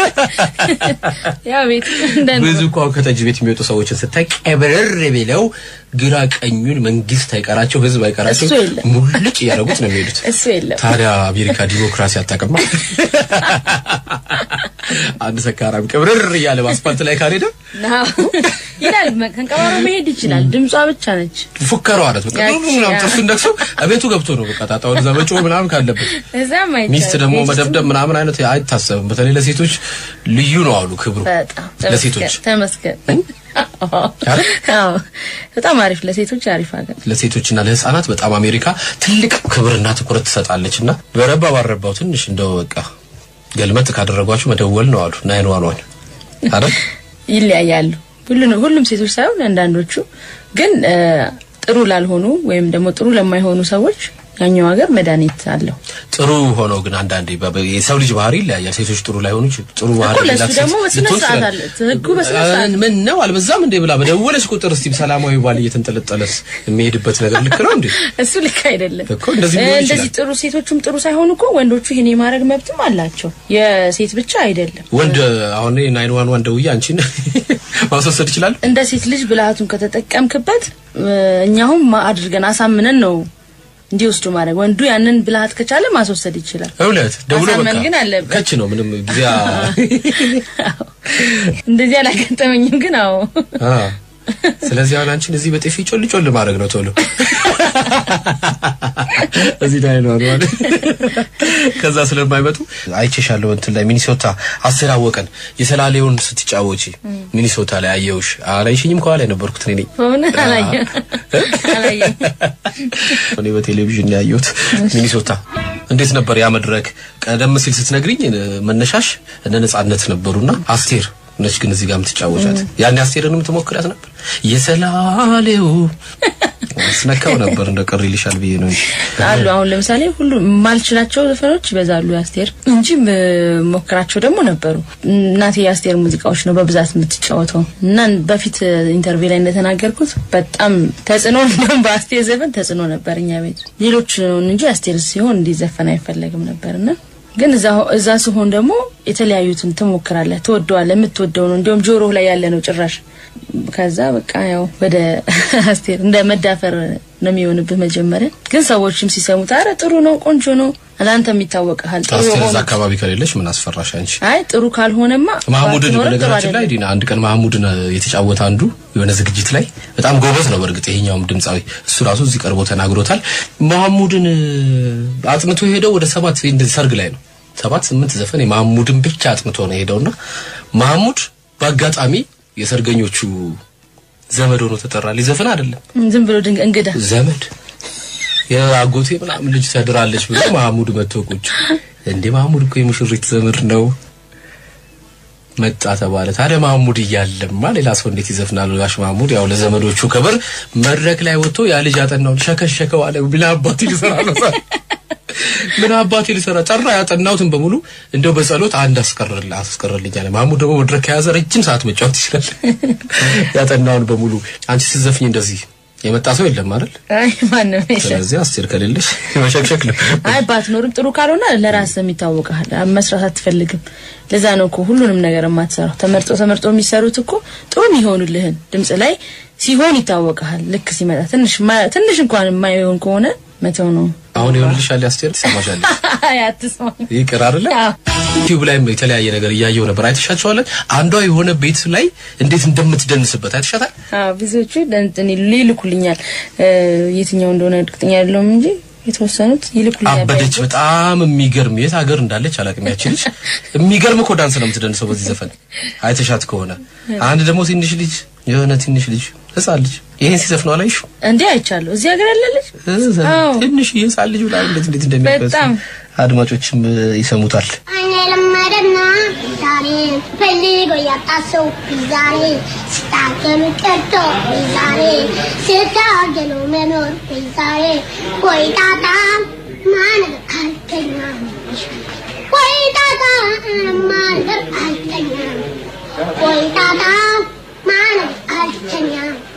Speaker 2: ያ ቤት እንደ
Speaker 1: ብዙ እኮ አሁን ከጠጅ ቤት የሚወጡ ሰዎችን ስታይ ቀብረር ብለው ግራ ቀኙን መንግስት አይቀራቸው ህዝብ አይቀራቸው
Speaker 2: እሱ የለም።
Speaker 1: ሙልጭ እያደረጉት ነው የሚሄዱት።
Speaker 2: እሱ የለም።
Speaker 1: ታዲያ አሜሪካ ዲሞክራሲ አታውቅማ። አንድ ሰካራም ቅብርር እያለ በአስፓልት ላይ ካልሄደ
Speaker 2: ናው ይላል። መ- ከንቀባሮ መሄድ ይችላል። ድምጿ ብቻ ነች።
Speaker 1: ፉከሯ አለት በቃ
Speaker 2: ያቺ፣
Speaker 1: ሁሉ ምናምን
Speaker 2: ያ።
Speaker 1: ጥርሱን ነክሶ እቤቱ ገብቶ ነው በቃ ጣጣውን እዛ መጮህ ምናምን ካለበት
Speaker 2: እዛም አይቻልም።
Speaker 1: ሚስት ደግሞ
Speaker 2: ቤት ውስጥ
Speaker 1: መደብደብ ምናምን አይነት አይታሰብም። በተለይ ለሴቶች ልዩ ነው አሉ ክብሩ
Speaker 2: በጣም
Speaker 1: ለሴቶች
Speaker 2: ተመስገን ተመስገን።
Speaker 1: አይደል?
Speaker 2: አዎ በጣም አሪፍ ለሴቶች አሪፍ ሀገር።
Speaker 1: ለሴቶችና ለህፃናት በጣም አሜሪካ ትልቅ ክብርና ትኩረት ትሰጣለች። እና በረባ ባረባው ትንሽ እንደው በቃ ገልመጥ ካደረጓችሁ መደወል ነው አሉ ናይን ዋን ዋን አይደል?
Speaker 2: ይለያያሉ። ሁሉንም ሁሉም ሴቶች ሳይሆን አንዳንዶቹ ግን እ፣ ጥሩ ላልሆኑ ወይም ደግሞ ጥሩ ለማይሆኑ ሰዎች ያኛው ሀገር መድኃኒት አለው።
Speaker 1: ጥሩ ሆኖ ግን አንዳንዴ በ- የሰው ልጅ ባህሪ ይለያያል። ሴቶች ጥሩ ላይሆኑ ይችላሉ። ጥሩ ባህሪ
Speaker 2: እኮ ለሱ
Speaker 1: ያላት ሴት
Speaker 2: ደግሞ በስነ
Speaker 1: ልትሆን
Speaker 2: ስርዓት
Speaker 1: ትችላለች።
Speaker 2: አለ። ህጉ በስነ ስርዓት
Speaker 1: ምን ነው አልበዛም እንዴ ብላ በደወለች ቁጥር እስቲ ሰላማዊ ባል እየተንጠለጠለስ የሚሄድበት ነገር ልክ ነው እንዴ?
Speaker 2: እሱ ልክ አይደለም።
Speaker 1: እኮ እንደዚህ
Speaker 2: እ፣
Speaker 1: ሊሆን
Speaker 2: እንደዚህ
Speaker 1: ይችላል።
Speaker 2: ጥሩ ሴቶቹም ጥሩ ሳይሆኑ እኮ ወንዶቹ ይሄን የማድረግ መብትም አላቸው። የሴት ብቻ አይደለም።
Speaker 1: ወንድ አሁን ናይን ዋን ዋን ደውዬ አንቺን ማስወሰድ ይችላል።
Speaker 2: እንደ ሴት ልጅ ብልሃቱን ከተጠቀምክበት እ፣ እኛሁም ማ- አድርገን አሳምነን ነው እንዲወስዱ ማድረግ። ወንዱ ያንን ብልሃት ከቻለ ማስወሰድ ይችላል።
Speaker 1: እውነት ደውሎ
Speaker 2: ማሳመን
Speaker 1: በቃ
Speaker 2: ግን አለበት።
Speaker 1: ከች ነው ምንም ጊዜ
Speaker 2: እንደዚህ አላጋጠመኝም፣ ግን አዎ
Speaker 1: አ ስለዚህ አሁን አንቺን እዚህ በጤፊ ጮል ጮል ማድረግ ነው ቶሎ እዚህ ላይ ነው አይደል? ከዛ ስለማይመጡ አይቼሻለሁ እንትን ላይ ሚኒሶታ አስር አወቀን የሰላሌውን ስትጫወቺ ሚኒሶታ ላይ አየውሽ። አላይሽኝም? ከኋላ የነበርኩት እኔ ነኝ።
Speaker 2: በእውነት አላየም አላየም።
Speaker 1: እኔ በቴሌቪዥን ነው ያየሁት ሚኒሶታ። እንዴት ነበር ያ መድረክ? ቀደም ሲል ስትነግሪኝ መነሻሽ እነ ነጻነት ነበሩና አስቴር ነች ግን እዚህ ጋር የምትጫወቻት ያኔ አስቴርን የምትሞክሪያት ነበር። የሰላሌው አስነካው ነበር እንደ ቅር ይልሻል ብዬ ነው እንጂ
Speaker 2: አሉ አሁን ለምሳሌ ሁሉ የማልችላቸው ዘፈኖች ይበዛሉ የአስቴር እንጂ ሞክራቸው ደግሞ ነበሩ። እናቴ የአስቴር ሙዚቃዎች ነው በብዛት የምትጫወተው እና በፊት ኢንተርቪው ላይ እንደተናገርኩት በጣም ተጽዕኖ እንደውም በአስቴር ዘፈን ተጽዕኖ ነበር እኛ ቤት ሌሎች እንጂ አስቴር ሲሆን እንዲዘፈን አይፈለግም ነበርና ግን እዛ እዛ ሲሆን ደግሞ የተለያዩትን ትሞክራለህ፣ ትወደዋለህ። የምትወደው ነው እንዲሁም ጆሮ ላይ ያለ ነው ጭራሽ። ከዛ በቃ ያው ወደ አስቴር እንደ መዳፈር ነው የሚሆንብህ መጀመሪያ። ግን ሰዎችም ሲሰሙት አረ ጥሩ ነው ቆንጆ ነው ለአንተም ይታወቅሃል። ጥሩ
Speaker 1: አስቴር እዛ
Speaker 2: የሆኑት
Speaker 1: አካባቢ ከሌለች ምን አስፈራሽ አንቺ?
Speaker 2: አይ ጥሩ ካልሆነማ
Speaker 1: ማህሙድን
Speaker 2: ባትኖርም ጥሩ
Speaker 1: በነገራችን ላይ
Speaker 2: አይደለም።
Speaker 1: ዲና አንድ ቀን ማህሙድን የተጫወተ አንዱ የሆነ ዝግጅት ላይ በጣም ጎበዝ ነው። በእርግጥ ይሄኛውም ድምፃዊ እሱ ራሱ እዚህ ቀርቦ ተናግሮታል። ማህሙድን አጥንቶ የሄደው ወደ ሰባት እንደዚህ ሰርግ ላይ ነው። ሰባት ስምንት ዘፈን የማህሙድን ብቻ አጥንቶ ነው የሄደውና ማህሙድ በአጋጣሚ የሰርገኞቹ ዘመድ ሆኖ ተጠራ። ሊዘፍን አይደለም
Speaker 2: ዝም ብሎ ድንግ እንግዳ
Speaker 1: ዘመድ የአጎቴ ምናምን ልጅ ተድራለች ብሎ ማህሙድ መጥቶ ቁጭ እንዴ ማህሙድ እኮ የሙሽሪት ዘመድ ነው መጣ ተባለ። ታዲያ ማህሙድ እያለማ ሌላ ሰው እንዴት ይዘፍናል? ጋሽ ማህሙድ ያው ለዘመዶቹ ክብር መድረክ ላይ ወጥቶ ያ ልጅ ያጠናውን ሸከሸከው አለ። ምን አባቴ ሊሰራ ነው? ምን አባቴ ሊሰራ ጠራ። ያጠናሁትን በሙሉ እንደው በጸሎት አንድ አስቀርል አስቀርልኝ አለ። ማህሙድ ደግሞ መድረክ ከያዘ ረጅም ሰዓት መጫወት ይችላል። ያጠናውን በሙሉ አንቺ ስትዘፍኝ እንደዚህ የመጣ ሰው የለም አይደል?
Speaker 2: አይ ማንም የለም።
Speaker 1: ስለዚህ አስቴር ከሌለሽ መሸክሸክ ነው።
Speaker 2: አይ ባትኖርም ጥሩ ካልሆነ ለራስህም ይታወቃል። መስራት አትፈልግም። ለዛ ነው እኮ ሁሉንም ነገር የማትሰራው። ተመርጦ ተመርጦ የሚሰሩት እኮ ጥሩ የሚሆኑልህን ድምጽ ላይ ሲሆን ይታወቃል። ልክ ሲመጣ ትንሽ ማ- ትንሽ እንኳን የማይሆን ከሆነ መተው ነው።
Speaker 1: አሁን ይሆንልሻል አስቴር፣ ትሰማሻለሽ።
Speaker 2: አይ አትስማ።
Speaker 1: ይቅር አይደለ?
Speaker 2: አዎ።
Speaker 1: ዩቲዩብ ላይ የተለያየ ነገር እያየው ነበር። አይተሻቸዋለን? አንዷ የሆነ ቤት ላይ እንዴት እንደምትደንስበት አይተሻታል?
Speaker 2: አዎ ብዙዎቹ እንትን ይልኩልኛል። እ፣ የትኛው እንደሆነ እርግጠኛ አይደለሁም እንጂ የተወሰኑት ይልኩልኛል።
Speaker 1: አበደች። በጣም የሚገርም የት ሀገር እንዳለች አላውቅም። ያቺ ልጅ የሚገርም እኮ ዳንስ ነው የምትደንሰው በዚህ ዘፈን አይተሻት ከሆነ። አንድ ደግሞ ትንሽ ልጅ የሆነ ትንሽ ልጅ ህፃን ልጅ ይሄን ሲዘፍነው አላይሽ?
Speaker 2: እንዴ አይቻለሁ። እዚህ ሀገር ያለለች አዎ።
Speaker 1: ትንሽ ህፃን ልጅ ብላ እንዴት እንዴት እንደሚያበስ
Speaker 2: በጣም።
Speaker 1: አድማጮችም ይሰሙታል።
Speaker 6: አይኔ ለመደና ዛሬ ፈልጎ ያጣ ሰው ዛሬ ስታገሉ ቀርቶ ዛሬ ስታገሉ መኖር ዛሬ ወይ ጣጣ ማነው አልተኛ ወይ ጣጣ ማነው አልተኛ ወይ ጣጣ ማነው አልተኛ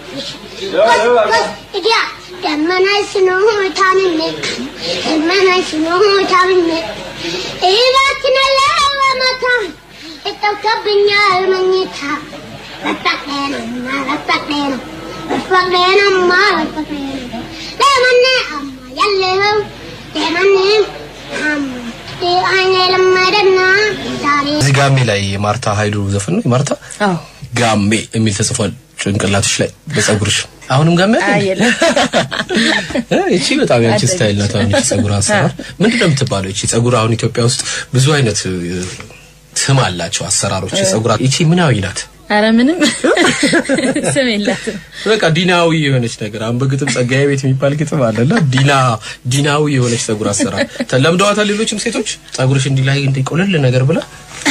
Speaker 6: እዲያ ደመናይ ስኖታንነ ደመናይ ስኖታንነ እባክነ ለወመታ እጠብቀብኛል መኝታ በፈቅደ ነውና በፈቅደ ነው በፈቅደ ነውማ በፈቅደ ነው ለመነ አማ ያለው ለመነ አማ አይኔ ለመደና ዛሬ
Speaker 1: እዚህ ጋሜ ላይ የማርታ ኃይሉ ዘፈን ነው። የማርታ
Speaker 2: አዎ
Speaker 1: ጋሜ የሚል ተጽፏል ጭንቅላትሽ ላይ በጸጉርሽ። አሁንም ጋሜ አለ?
Speaker 2: አይ የለም።
Speaker 1: እ እቺ በጣም ያንቺ
Speaker 2: አደገች።
Speaker 1: ስታይል ናት። አሁን እቺ ጸጉር አሰራር ምንድን ነው የምትባለው? እቺ ጸጉር አሁን ኢትዮጵያ ውስጥ ብዙ አይነት እ፣ ስም አላቸው አሰራሮች። የጸጉር እቺ ምናዊ ናት።
Speaker 2: አረ ምንም ስም የላትም።
Speaker 1: በቃ ዲናዊ የሆነች ነገር አሁን በግጥም ጸጋዬ ቤት የሚባል ግጥም አለና ዲና ዲናዊ የሆነች ጸጉር አሰራር ተለምደዋታል። ሌሎችም ሴቶች ጸጉርሽ እንዲህ ላይ እንዲህ ቆለል ነገር ብላ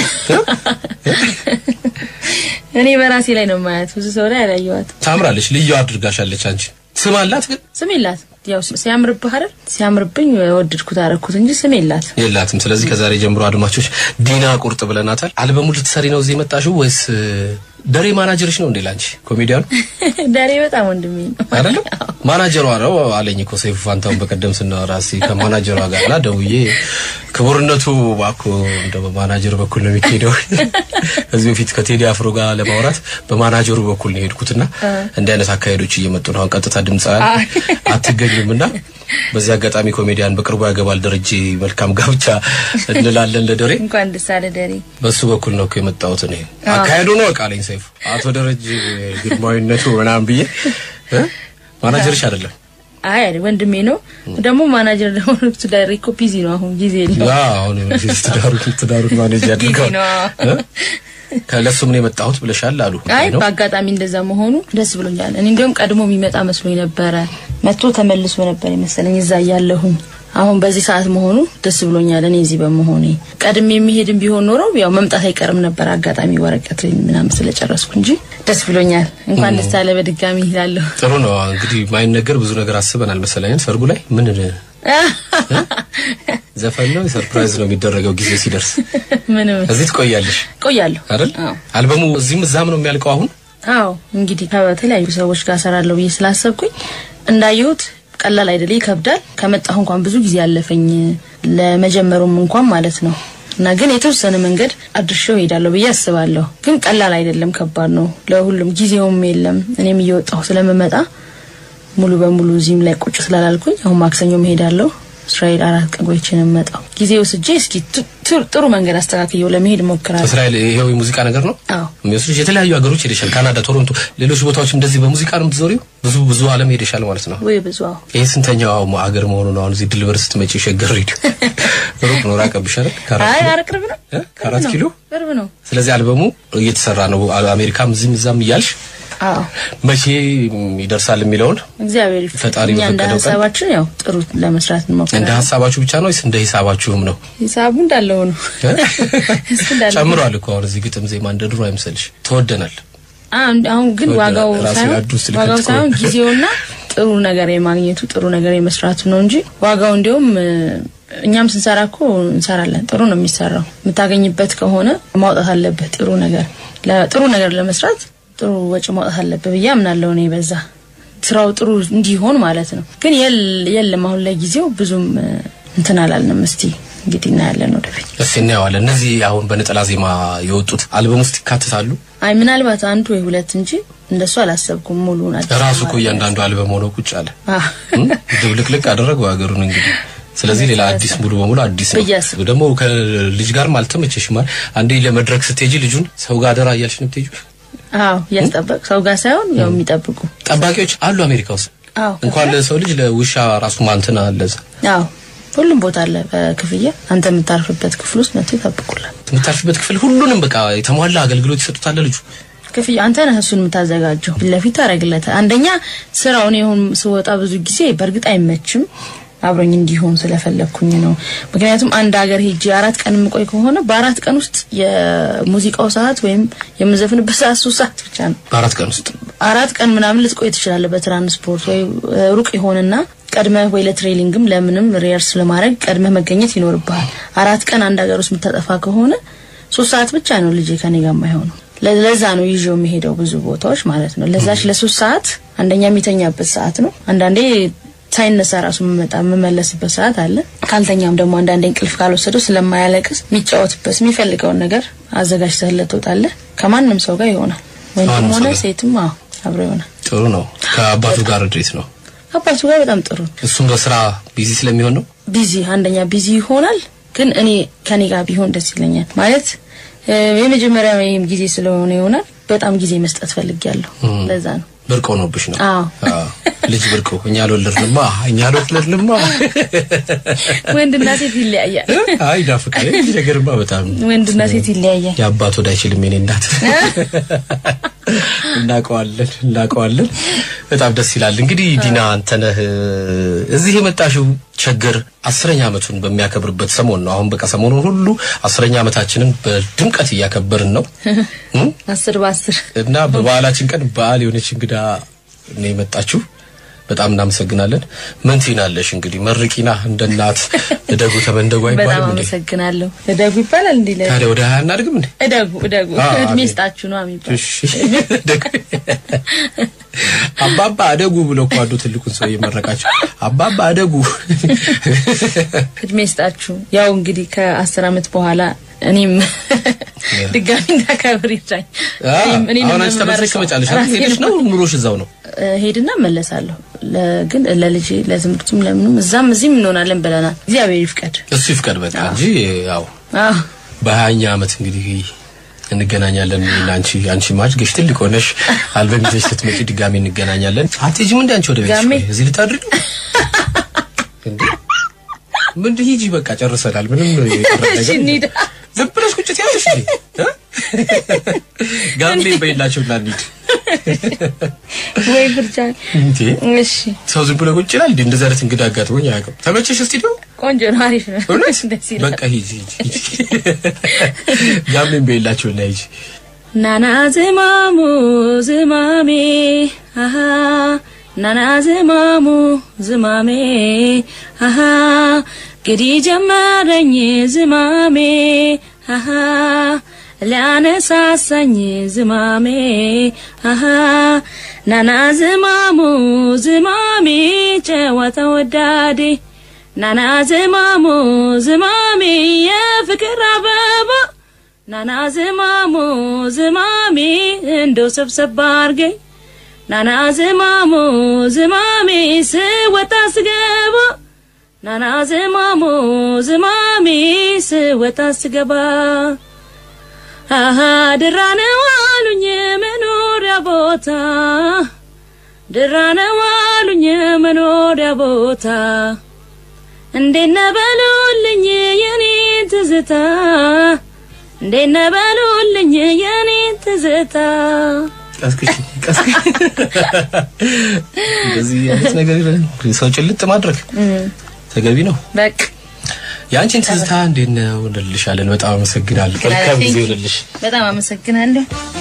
Speaker 2: እኔ በራሴ ላይ ነው ማያት፣ ብዙ ሰው ላይ አላየዋት።
Speaker 1: ታምራለች። ልዩ አድርጋሻለች። አንቺ ስም አላት ግን
Speaker 2: ስም የላት። ያው ሲያምርብህ አይደል? ሲያምርብኝ ወደድኩት አደረኩት እንጂ ስም የላት።
Speaker 1: የላትም። ስለዚህ ከዛሬ ጀምሮ አድማጮች ዲና ቁርጥ ብለናታል። አልበሙ ልትሰሪ ነው እዚህ የመጣሽው ወይስ እ፣ ደሬ ማናጀርሽ ነው እንዴ ላንቺ ኮሜዲያኑ
Speaker 2: ዳሬ በጣም ወንድሜ ነው።
Speaker 1: አይደለም? ማናጀሯ ነው አለኝ እኮ ሰይፉ ፋንታውን በቀደም ስናወራ እስኪ ከማናጀሯ ጋር እና ደውዬ ክቡርነቱ እባክዎ እንደው በማናጀሩ በኩል ነው የሚካሄደው። ከዚህ በፊት ከቴዲ አፍሮ ጋር ለማውራት በማናጀሩ በኩል ነው የሄድኩትና እንዲህ አይነት አካሄዶች እየመጡ ነው። አሁን ቀጥታ ድምፃውያን አትገኙም እና በዚህ አጋጣሚ ኮሜዲያን በቅርቡ ያገባል ደረጀ መልካም ጋብቻ እንላለን ለደሬ
Speaker 2: እንኳን ደስ አለ ደሬ።
Speaker 1: በሱ በኩል ነው እኮ የመጣሁት እኔ አካሄዱ ነው ቃለኝ ሰይፉ አቶ ደረጀ ግርማዊነቱ ምናምን ብዬ እ? ማናጀርሽ አይደለም
Speaker 2: አይ አይደል ወንድሜ ነው ደግሞ ማናጀር ደግሞ ትዳሬ እኮ ቢዚ ነው አሁን ጊዜ
Speaker 1: ያ
Speaker 2: የለውም።
Speaker 1: አሁን ትዳሩት ትዳሩት ማኔጅ ያድርገው
Speaker 2: ጊዜ ነው።
Speaker 1: እ? ከለሱ ምን የመጣሁት ብለሻል አሉ
Speaker 2: አይ
Speaker 1: ነው
Speaker 2: በአጋጣሚ እንደዛ መሆኑ ደስ ብሎኛል። እኔ እንዲያውም ቀድሞ የሚመጣ መስሎኝ ነበረ። መጥቶ ተመልሶ ነበር የመሰለኝ እዛ እያለሁኝ። አሁን በዚህ ሰዓት መሆኑ ደስ ብሎኛል። እኔ እዚህ በመሆኔ ቀድሜ የሚሄድም ቢሆን ኖሮ ያው መምጣት አይቀርም ነበር። አጋጣሚ ወረቀት ምናምን ስለጨረስኩ እንጂ ደስ ብሎኛል። እንኳን ደስ አለ በድጋሚ ይላለሁ።
Speaker 1: ጥሩ ነው እንግዲህ ማይነገር ብዙ ነገር አስበናል መሰለኝ ሰርጉ ላይ ምን እ? ዘፈን ነው ሰርፕራይዝ ነው የሚደረገው ጊዜ ሲደርስ
Speaker 2: ምንም
Speaker 1: እዚህ ትቆያለሽ
Speaker 2: ቆያለሁ
Speaker 1: አይደል
Speaker 2: አዎ።
Speaker 1: አልበሙ እዚህም እዛም ነው የሚያልቀው አሁን
Speaker 2: አዎ እንግዲህ ከተለያዩ ሰዎች ጋር ሰራለሁ ብዬ ስላሰብኩኝ እንዳየሁት ቀላል አይደል፣ ይከብዳል። ከመጣሁ እንኳን ብዙ ጊዜ ያለፈኝ ለመጀመሩም እንኳን ማለት ነው እና ግን የተወሰነ መንገድ አድርሼው ሄዳለሁ ብዬ አስባለሁ። ግን ቀላል አይደለም፣ ከባድ ነው ለሁሉም። ጊዜውም የለም። እኔም እየወጣሁ ስለምመጣ ሙሉ በሙሉ እዚህም ላይ ቁጭ ስላላልኩኝ አሁን ማክሰኞ ሄዳለሁ። እስራኤል አራት ቀን ቆይቼ ነው የምመጣው። ጊዜ ወስጄ እስኪ ቱ- ቱ- ጥሩ መንገድ አስተካክየው ለመሄድ እሞክራለሁ።
Speaker 1: እስራኤል ይሄው የሙዚቃ ነገር ነው
Speaker 2: አዎ
Speaker 1: የሚወስድሽ የተለያዩ ሀገሮች ሄደሻል ካናዳ ቶሮንቶ ሌሎች ቦታዎች እንደዚህ በሙዚቃ ነው የምትዞሪው ብዙ ብዙ አለም ሄደሻል ማለት ነው
Speaker 2: ወይ ብዙ አዎ
Speaker 1: ይሄ ስንተኛው ሀገር መሆኑ ነው አሁን እዚህ ድልበር ስትመጪ ሸገር ሬዲዮ ሩቅ ነው ራቀብሽ አይደል ከአራት
Speaker 2: አይ
Speaker 1: ኪሎ?
Speaker 2: ኧረ ቅርብ ነው
Speaker 1: እ? ከአራት
Speaker 2: ቅርብ ነው።
Speaker 1: ኪሎ
Speaker 2: ቅርብ ነው።
Speaker 1: ስለዚህ አልበሙ እየተሰራ ነው አሜሪካም እዚህም እዛም እያልሽ
Speaker 2: አዎ
Speaker 1: መቼ ይደርሳል የሚለውን
Speaker 2: እግዚአብሔር ይፍቀድ።
Speaker 1: ፈጣሪ
Speaker 2: እኛ እንደ
Speaker 1: በፈቀደው ቀን
Speaker 2: ሀሳባችን ያው ጥሩ ለመስራት
Speaker 1: እንደ
Speaker 2: እንሞክራለን።
Speaker 1: ሀሳባችሁ ብቻ ነው ወይስ እንደ ሂሳባችሁም ነው?
Speaker 2: ሂሳቡ እንዳለው ነው እሱ እንዳለው ነው።
Speaker 1: ጨምሯል እኮ አሁን እዚህ ግጥም ዜማ እንደ ድሮ አይምሰልሽ። ተወደናል።
Speaker 2: አሁን አሁን ግን
Speaker 1: ወደ
Speaker 2: ዋጋው
Speaker 1: ራሴ
Speaker 2: ሳይሆን
Speaker 1: አድ ውስጥ ልከት
Speaker 2: ዋጋው
Speaker 1: እኮ።
Speaker 2: ሳይሆን ጊዜውና ጥሩ ነገር የማግኘቱ ጥሩ ነገር የመስራቱ ነው እንጂ ዋጋው እንዲሁም እኛም ስንሰራ እኮ እንሰራለን። ጥሩ ነው የሚሰራው። የምታገኝበት ከሆነ ማውጣት አለብህ። ጥሩ ነገር ለ- ጥሩ ነገር ለመስራት ጥሩ ወጪ ማውጣት አለብህ ብዬ አምናለሁ እኔ በዛ ስራው ጥሩ እንዲሆን ማለት ነው። ግን የል- የለም አሁን ላይ ጊዜው ብዙም እ፣ እንትን አላልንም። እስቲ እንግዲህ እናያለን ወደፊት።
Speaker 1: እስቲ እናየዋለን። እነዚህ አሁን በነጠላ ዜማ የወጡት አልበም ውስጥ ይካተታሉ።
Speaker 2: አይ ምናልባት አንዱ ወይ ሁለት እንጂ እንደሱ አላሰብኩም። ሙሉውን አዲስ
Speaker 1: ራሱ እኮ
Speaker 2: ማለት
Speaker 1: እያንዳንዱ አልበም ሆኖ ቁጭ አለ።
Speaker 2: አዎ።
Speaker 1: እም? ድብልቅልቅ አደረገው ሀገሩን እንግዲህ። ስለዚህ ሌላ አዲስ ሙሉ በሙሉ አዲስ ነው።
Speaker 2: ብዬ አስብ-
Speaker 1: ደግሞ ከልጅ ጋርም አልተመቸሽም አይደል? አንዴ ለመድረክ ስትሄጂ ልጁን ሰው ጋር አደራ እያልሽ ነው የምትሄጂው።
Speaker 2: አዎ እያስጠበቅ ሰው ጋር ሳይሆን ያው የሚጠብቁ
Speaker 1: ጠባቂዎች አሉ አሜሪካ ውስጥ
Speaker 2: አዎ
Speaker 1: እንኳን ለሰው ልጅ ለውሻ ራሱ ማንትና አለ እዛ።
Speaker 2: አዎ ሁሉም ቦታ አለ በክፍያ አንተ የምታርፍበት ክፍል ውስጥ መጥቶ ይጠብቁላል።
Speaker 1: የምታርፍበት ክፍል ሁሉንም በቃ የተሟላ አገልግሎት ይሰጡታል ልጁ።
Speaker 2: ክፍያ አንተ ነህ እሱን የምታዘጋጀው። ፊት ለፊት ታደርግለታል። አንደኛ ስራውን ይሁን ስወጣ ብዙ ጊዜ በእርግጥ አይመችም አብሮኝ እንዲሆን ስለፈለግኩኝ ነው። ምክንያቱም አንድ ሀገር ሄጄ አራት ቀን የምቆይ ከሆነ በአራት ቀን ውስጥ የሙዚቃው ሰዓት ወይም የምዘፍንበት ሰዓት ሶስት ሰዓት ብቻ ነው።
Speaker 1: በአራት ቀን ውስጥ
Speaker 2: አራት ቀን ምናምን ልትቆይ ትችላለህ በትራንስፖርት ወይ እ፣ ሩቅ ይሆንና ቀድመህ ወይ ለትሬኒንግም ለምንም ሪየርስ ለማድረግ ቀድመህ መገኘት ይኖርብሃል። አራት ቀን አንድ ሀገር ውስጥ የምታጠፋ ከሆነ ሶስት ሰዓት ብቻ ነው ልጄ ከኔ ጋር የማይሆነው። ለ- ለዛ ነው ይዤው የሚሄደው ብዙ ቦታዎች ማለት ነው። ለዛች ለሶስት ሰዓት አንደኛ የሚተኛበት ሰዓት ነው። አንዳንዴ ሳይነሳ ራሱ የምመጣ የምመለስበት ሰዓት አለ። ካልተኛም ደግሞ አንዳንዴ እንቅልፍ ካልወሰደው ስለማያለቅስ የሚጫወትበት የሚፈልገውን ነገር አዘጋጅተህለት ትወጣለህ። ከማንም ሰው ጋር ይሆናል፣ ወንድም
Speaker 1: ከማንም ሰው
Speaker 2: ሆነ
Speaker 1: ጋር።
Speaker 2: ሴትም አዎ አብሮ ይሆናል።
Speaker 1: ጥሩ ነው። ከአባቱ ጋር እንዴት ነው?
Speaker 2: አባቱ ጋር በጣም ጥሩ ነው።
Speaker 1: እሱም በስራ ቢዚ ስለሚሆን ነው።
Speaker 2: ቢዚ አንደኛ ቢዚ ይሆናል፣ ግን እኔ ከኔ ጋር ቢሆን ደስ ይለኛል። ማለት እ፣ የመጀመሪያ ወይም ጊዜ ስለሆነ ይሆናል በጣም ጊዜ መስጠት ፈልጊያለሁ። ለዛ ነው
Speaker 1: ብርቅ ሆኖብሽ ነው።
Speaker 2: አዎ።
Speaker 1: አዎ። ልጅ ብርቅ እኛ አልወለድንማ እኛ አልወለድንማ።
Speaker 2: ወንድና ሴት ይለያያል።
Speaker 1: አይ ናፍቃ ይህ ነገርማ በጣም
Speaker 2: ወንድና ሴት ይለያያል።
Speaker 1: የአባት ወደ አይችልም የኔ እናት። እናውቀዋለን እናውቀዋለን። በጣም ደስ ይላል። እንግዲህ ዲና አንተነህ እዚህ የመጣሽው ቸገር አስረኛ ዓመቱን በሚያከብርበት ሰሞን ነው። አሁን በቃ ሰሞኑን ሁሉ አስረኛ ዓመታችንን በድምቀት እያከበርን ነው እም?
Speaker 2: አስር በአስር
Speaker 1: እና በበዓላችን ቀን በዓል የሆነች እንግዳ ነው የመጣችሁ። በጣም እናመሰግናለን። ምን ትይናለሽ? እንግዲህ መርቂና እንደ እናት እደጉ ተመንደጉ
Speaker 2: በጣም
Speaker 1: አይባልም እንዴ?
Speaker 2: አመሰግናለሁ። እደጉ ይባላል እንዴ? ለ-
Speaker 1: ታዲያ ወደ ሀያ እናድግም እንዴ?
Speaker 2: እደጉ እደጉ
Speaker 1: አ-
Speaker 2: እድሜ
Speaker 1: አሜን።
Speaker 2: ስጣችሁ ነው የሚባል።
Speaker 1: እሺ እደጉ። አባባ አደጉ ብሎ እኮ አንዱ ትልቁን ሰው እየመረቃቸው አባባ አደጉ።
Speaker 2: እድሜ ስጣችሁ። ያው እንግዲህ ከአስር አመት በኋላ እኔም ድጋሚ እንዳከብር ይርዳኝ። እኔም- እኔንም
Speaker 1: አሁን አንቺ ተመልሰሽ
Speaker 2: የምመርቀው
Speaker 1: ትመጫለሽ አይደል?
Speaker 2: ራሴን
Speaker 1: ሄደሽ ነው ኑሮሽ እዛው ነው?
Speaker 2: እ፣ ሄድና መለሳለሁ። ለ- ግን ለልጄ ለትምህርቱም ለምንም እዛም እዚህም እንሆናለን ብለናል። እግዚአብሔር ይፍቀድ።
Speaker 1: እሱ ይፍቀድ በቃ እንጂ ያው
Speaker 2: አዎ
Speaker 1: በሀያኛ ዓመት እንግዲህ እንገናኛለን። እኔና አንቺ አንቺ ማጅገሽ ትልቅ ሆነሽ አልበም ይዘሽ ስትመጪ ድጋሚ እንገናኛለን። አትሄጂም እንደ አንቺ ወደ ቤትሽ?
Speaker 2: ጋሜ?
Speaker 1: ቆይ፣ እዚህ ልታድሪ ነው እንዴ? ምንድን ሂጂ በቃ ጨርሰናል። ምንም የቀረ
Speaker 2: እሺ
Speaker 1: ነገር
Speaker 2: እንሂድ።
Speaker 1: ዝም ብለሽ ቁጭ ትያለሽ እንዴ? እ? ጋሜ በይላቸውና እንሂድ
Speaker 2: ወይ ብርጃ።
Speaker 1: እንዴ
Speaker 2: እሺ
Speaker 1: ሰው ዝም ብሎ ቁጭ ይላል እንዴ? እንደዚህ አይነት እንግዳ አጋጥሞኝ አያውቅም። ተመቸሽ ስቱዲዮ?
Speaker 2: ቆንጆ ነው፣ አሪፍ ነው።
Speaker 1: እውነት
Speaker 2: ደስ ይላል።
Speaker 1: በቃ ሂጂ ሂጂ ሂጂ። ጋሜን በይላቸውና ሂጂ
Speaker 2: ናና ዝማሙ ዝማሜ አሃ ናና ዝማሙ ዝማሜ አሃ ግዲ ጀመረኝ ዝማሜ አሃ ሊያነሳሳኝ ዝማሜ አሃ ናና ዝማሙ ዝማሜ ጨዋታ ወዳዴ ናና ዝማሙ ዝማሜ የፍቅር አበባ ናና ዝማሙ ዝማሜ እንደው ሰብሰብ አርገኝ ናና ዝማሙ ዝማሜ ስወጣ ስገባ ናና ዝማሙ ዝማሜ ስወጣ ስገባ አሃ ድራ ነው አሉኝ መኖሪያ ቦታ ድራ ነው አሉኝ መኖሪያ ቦታ እንዴት ነበሉልኝ የኔ ትዝታ እንዴት ነበሉልኝ የኔ ትዝታ
Speaker 1: ቀስቅሽ ቀስቅሽ እንደዚህ አይነት ነገር የለም። ሰው ጭልጥ ማድረግ ተገቢ ነው።
Speaker 2: በቃ
Speaker 1: የአንቺን ትዝታ እንዴት ነው እንልሻለን። በጣም አመሰግናለሁ። መልካም ጊዜ ይሆንልሽ።
Speaker 2: በጣም አመሰግናለሁ።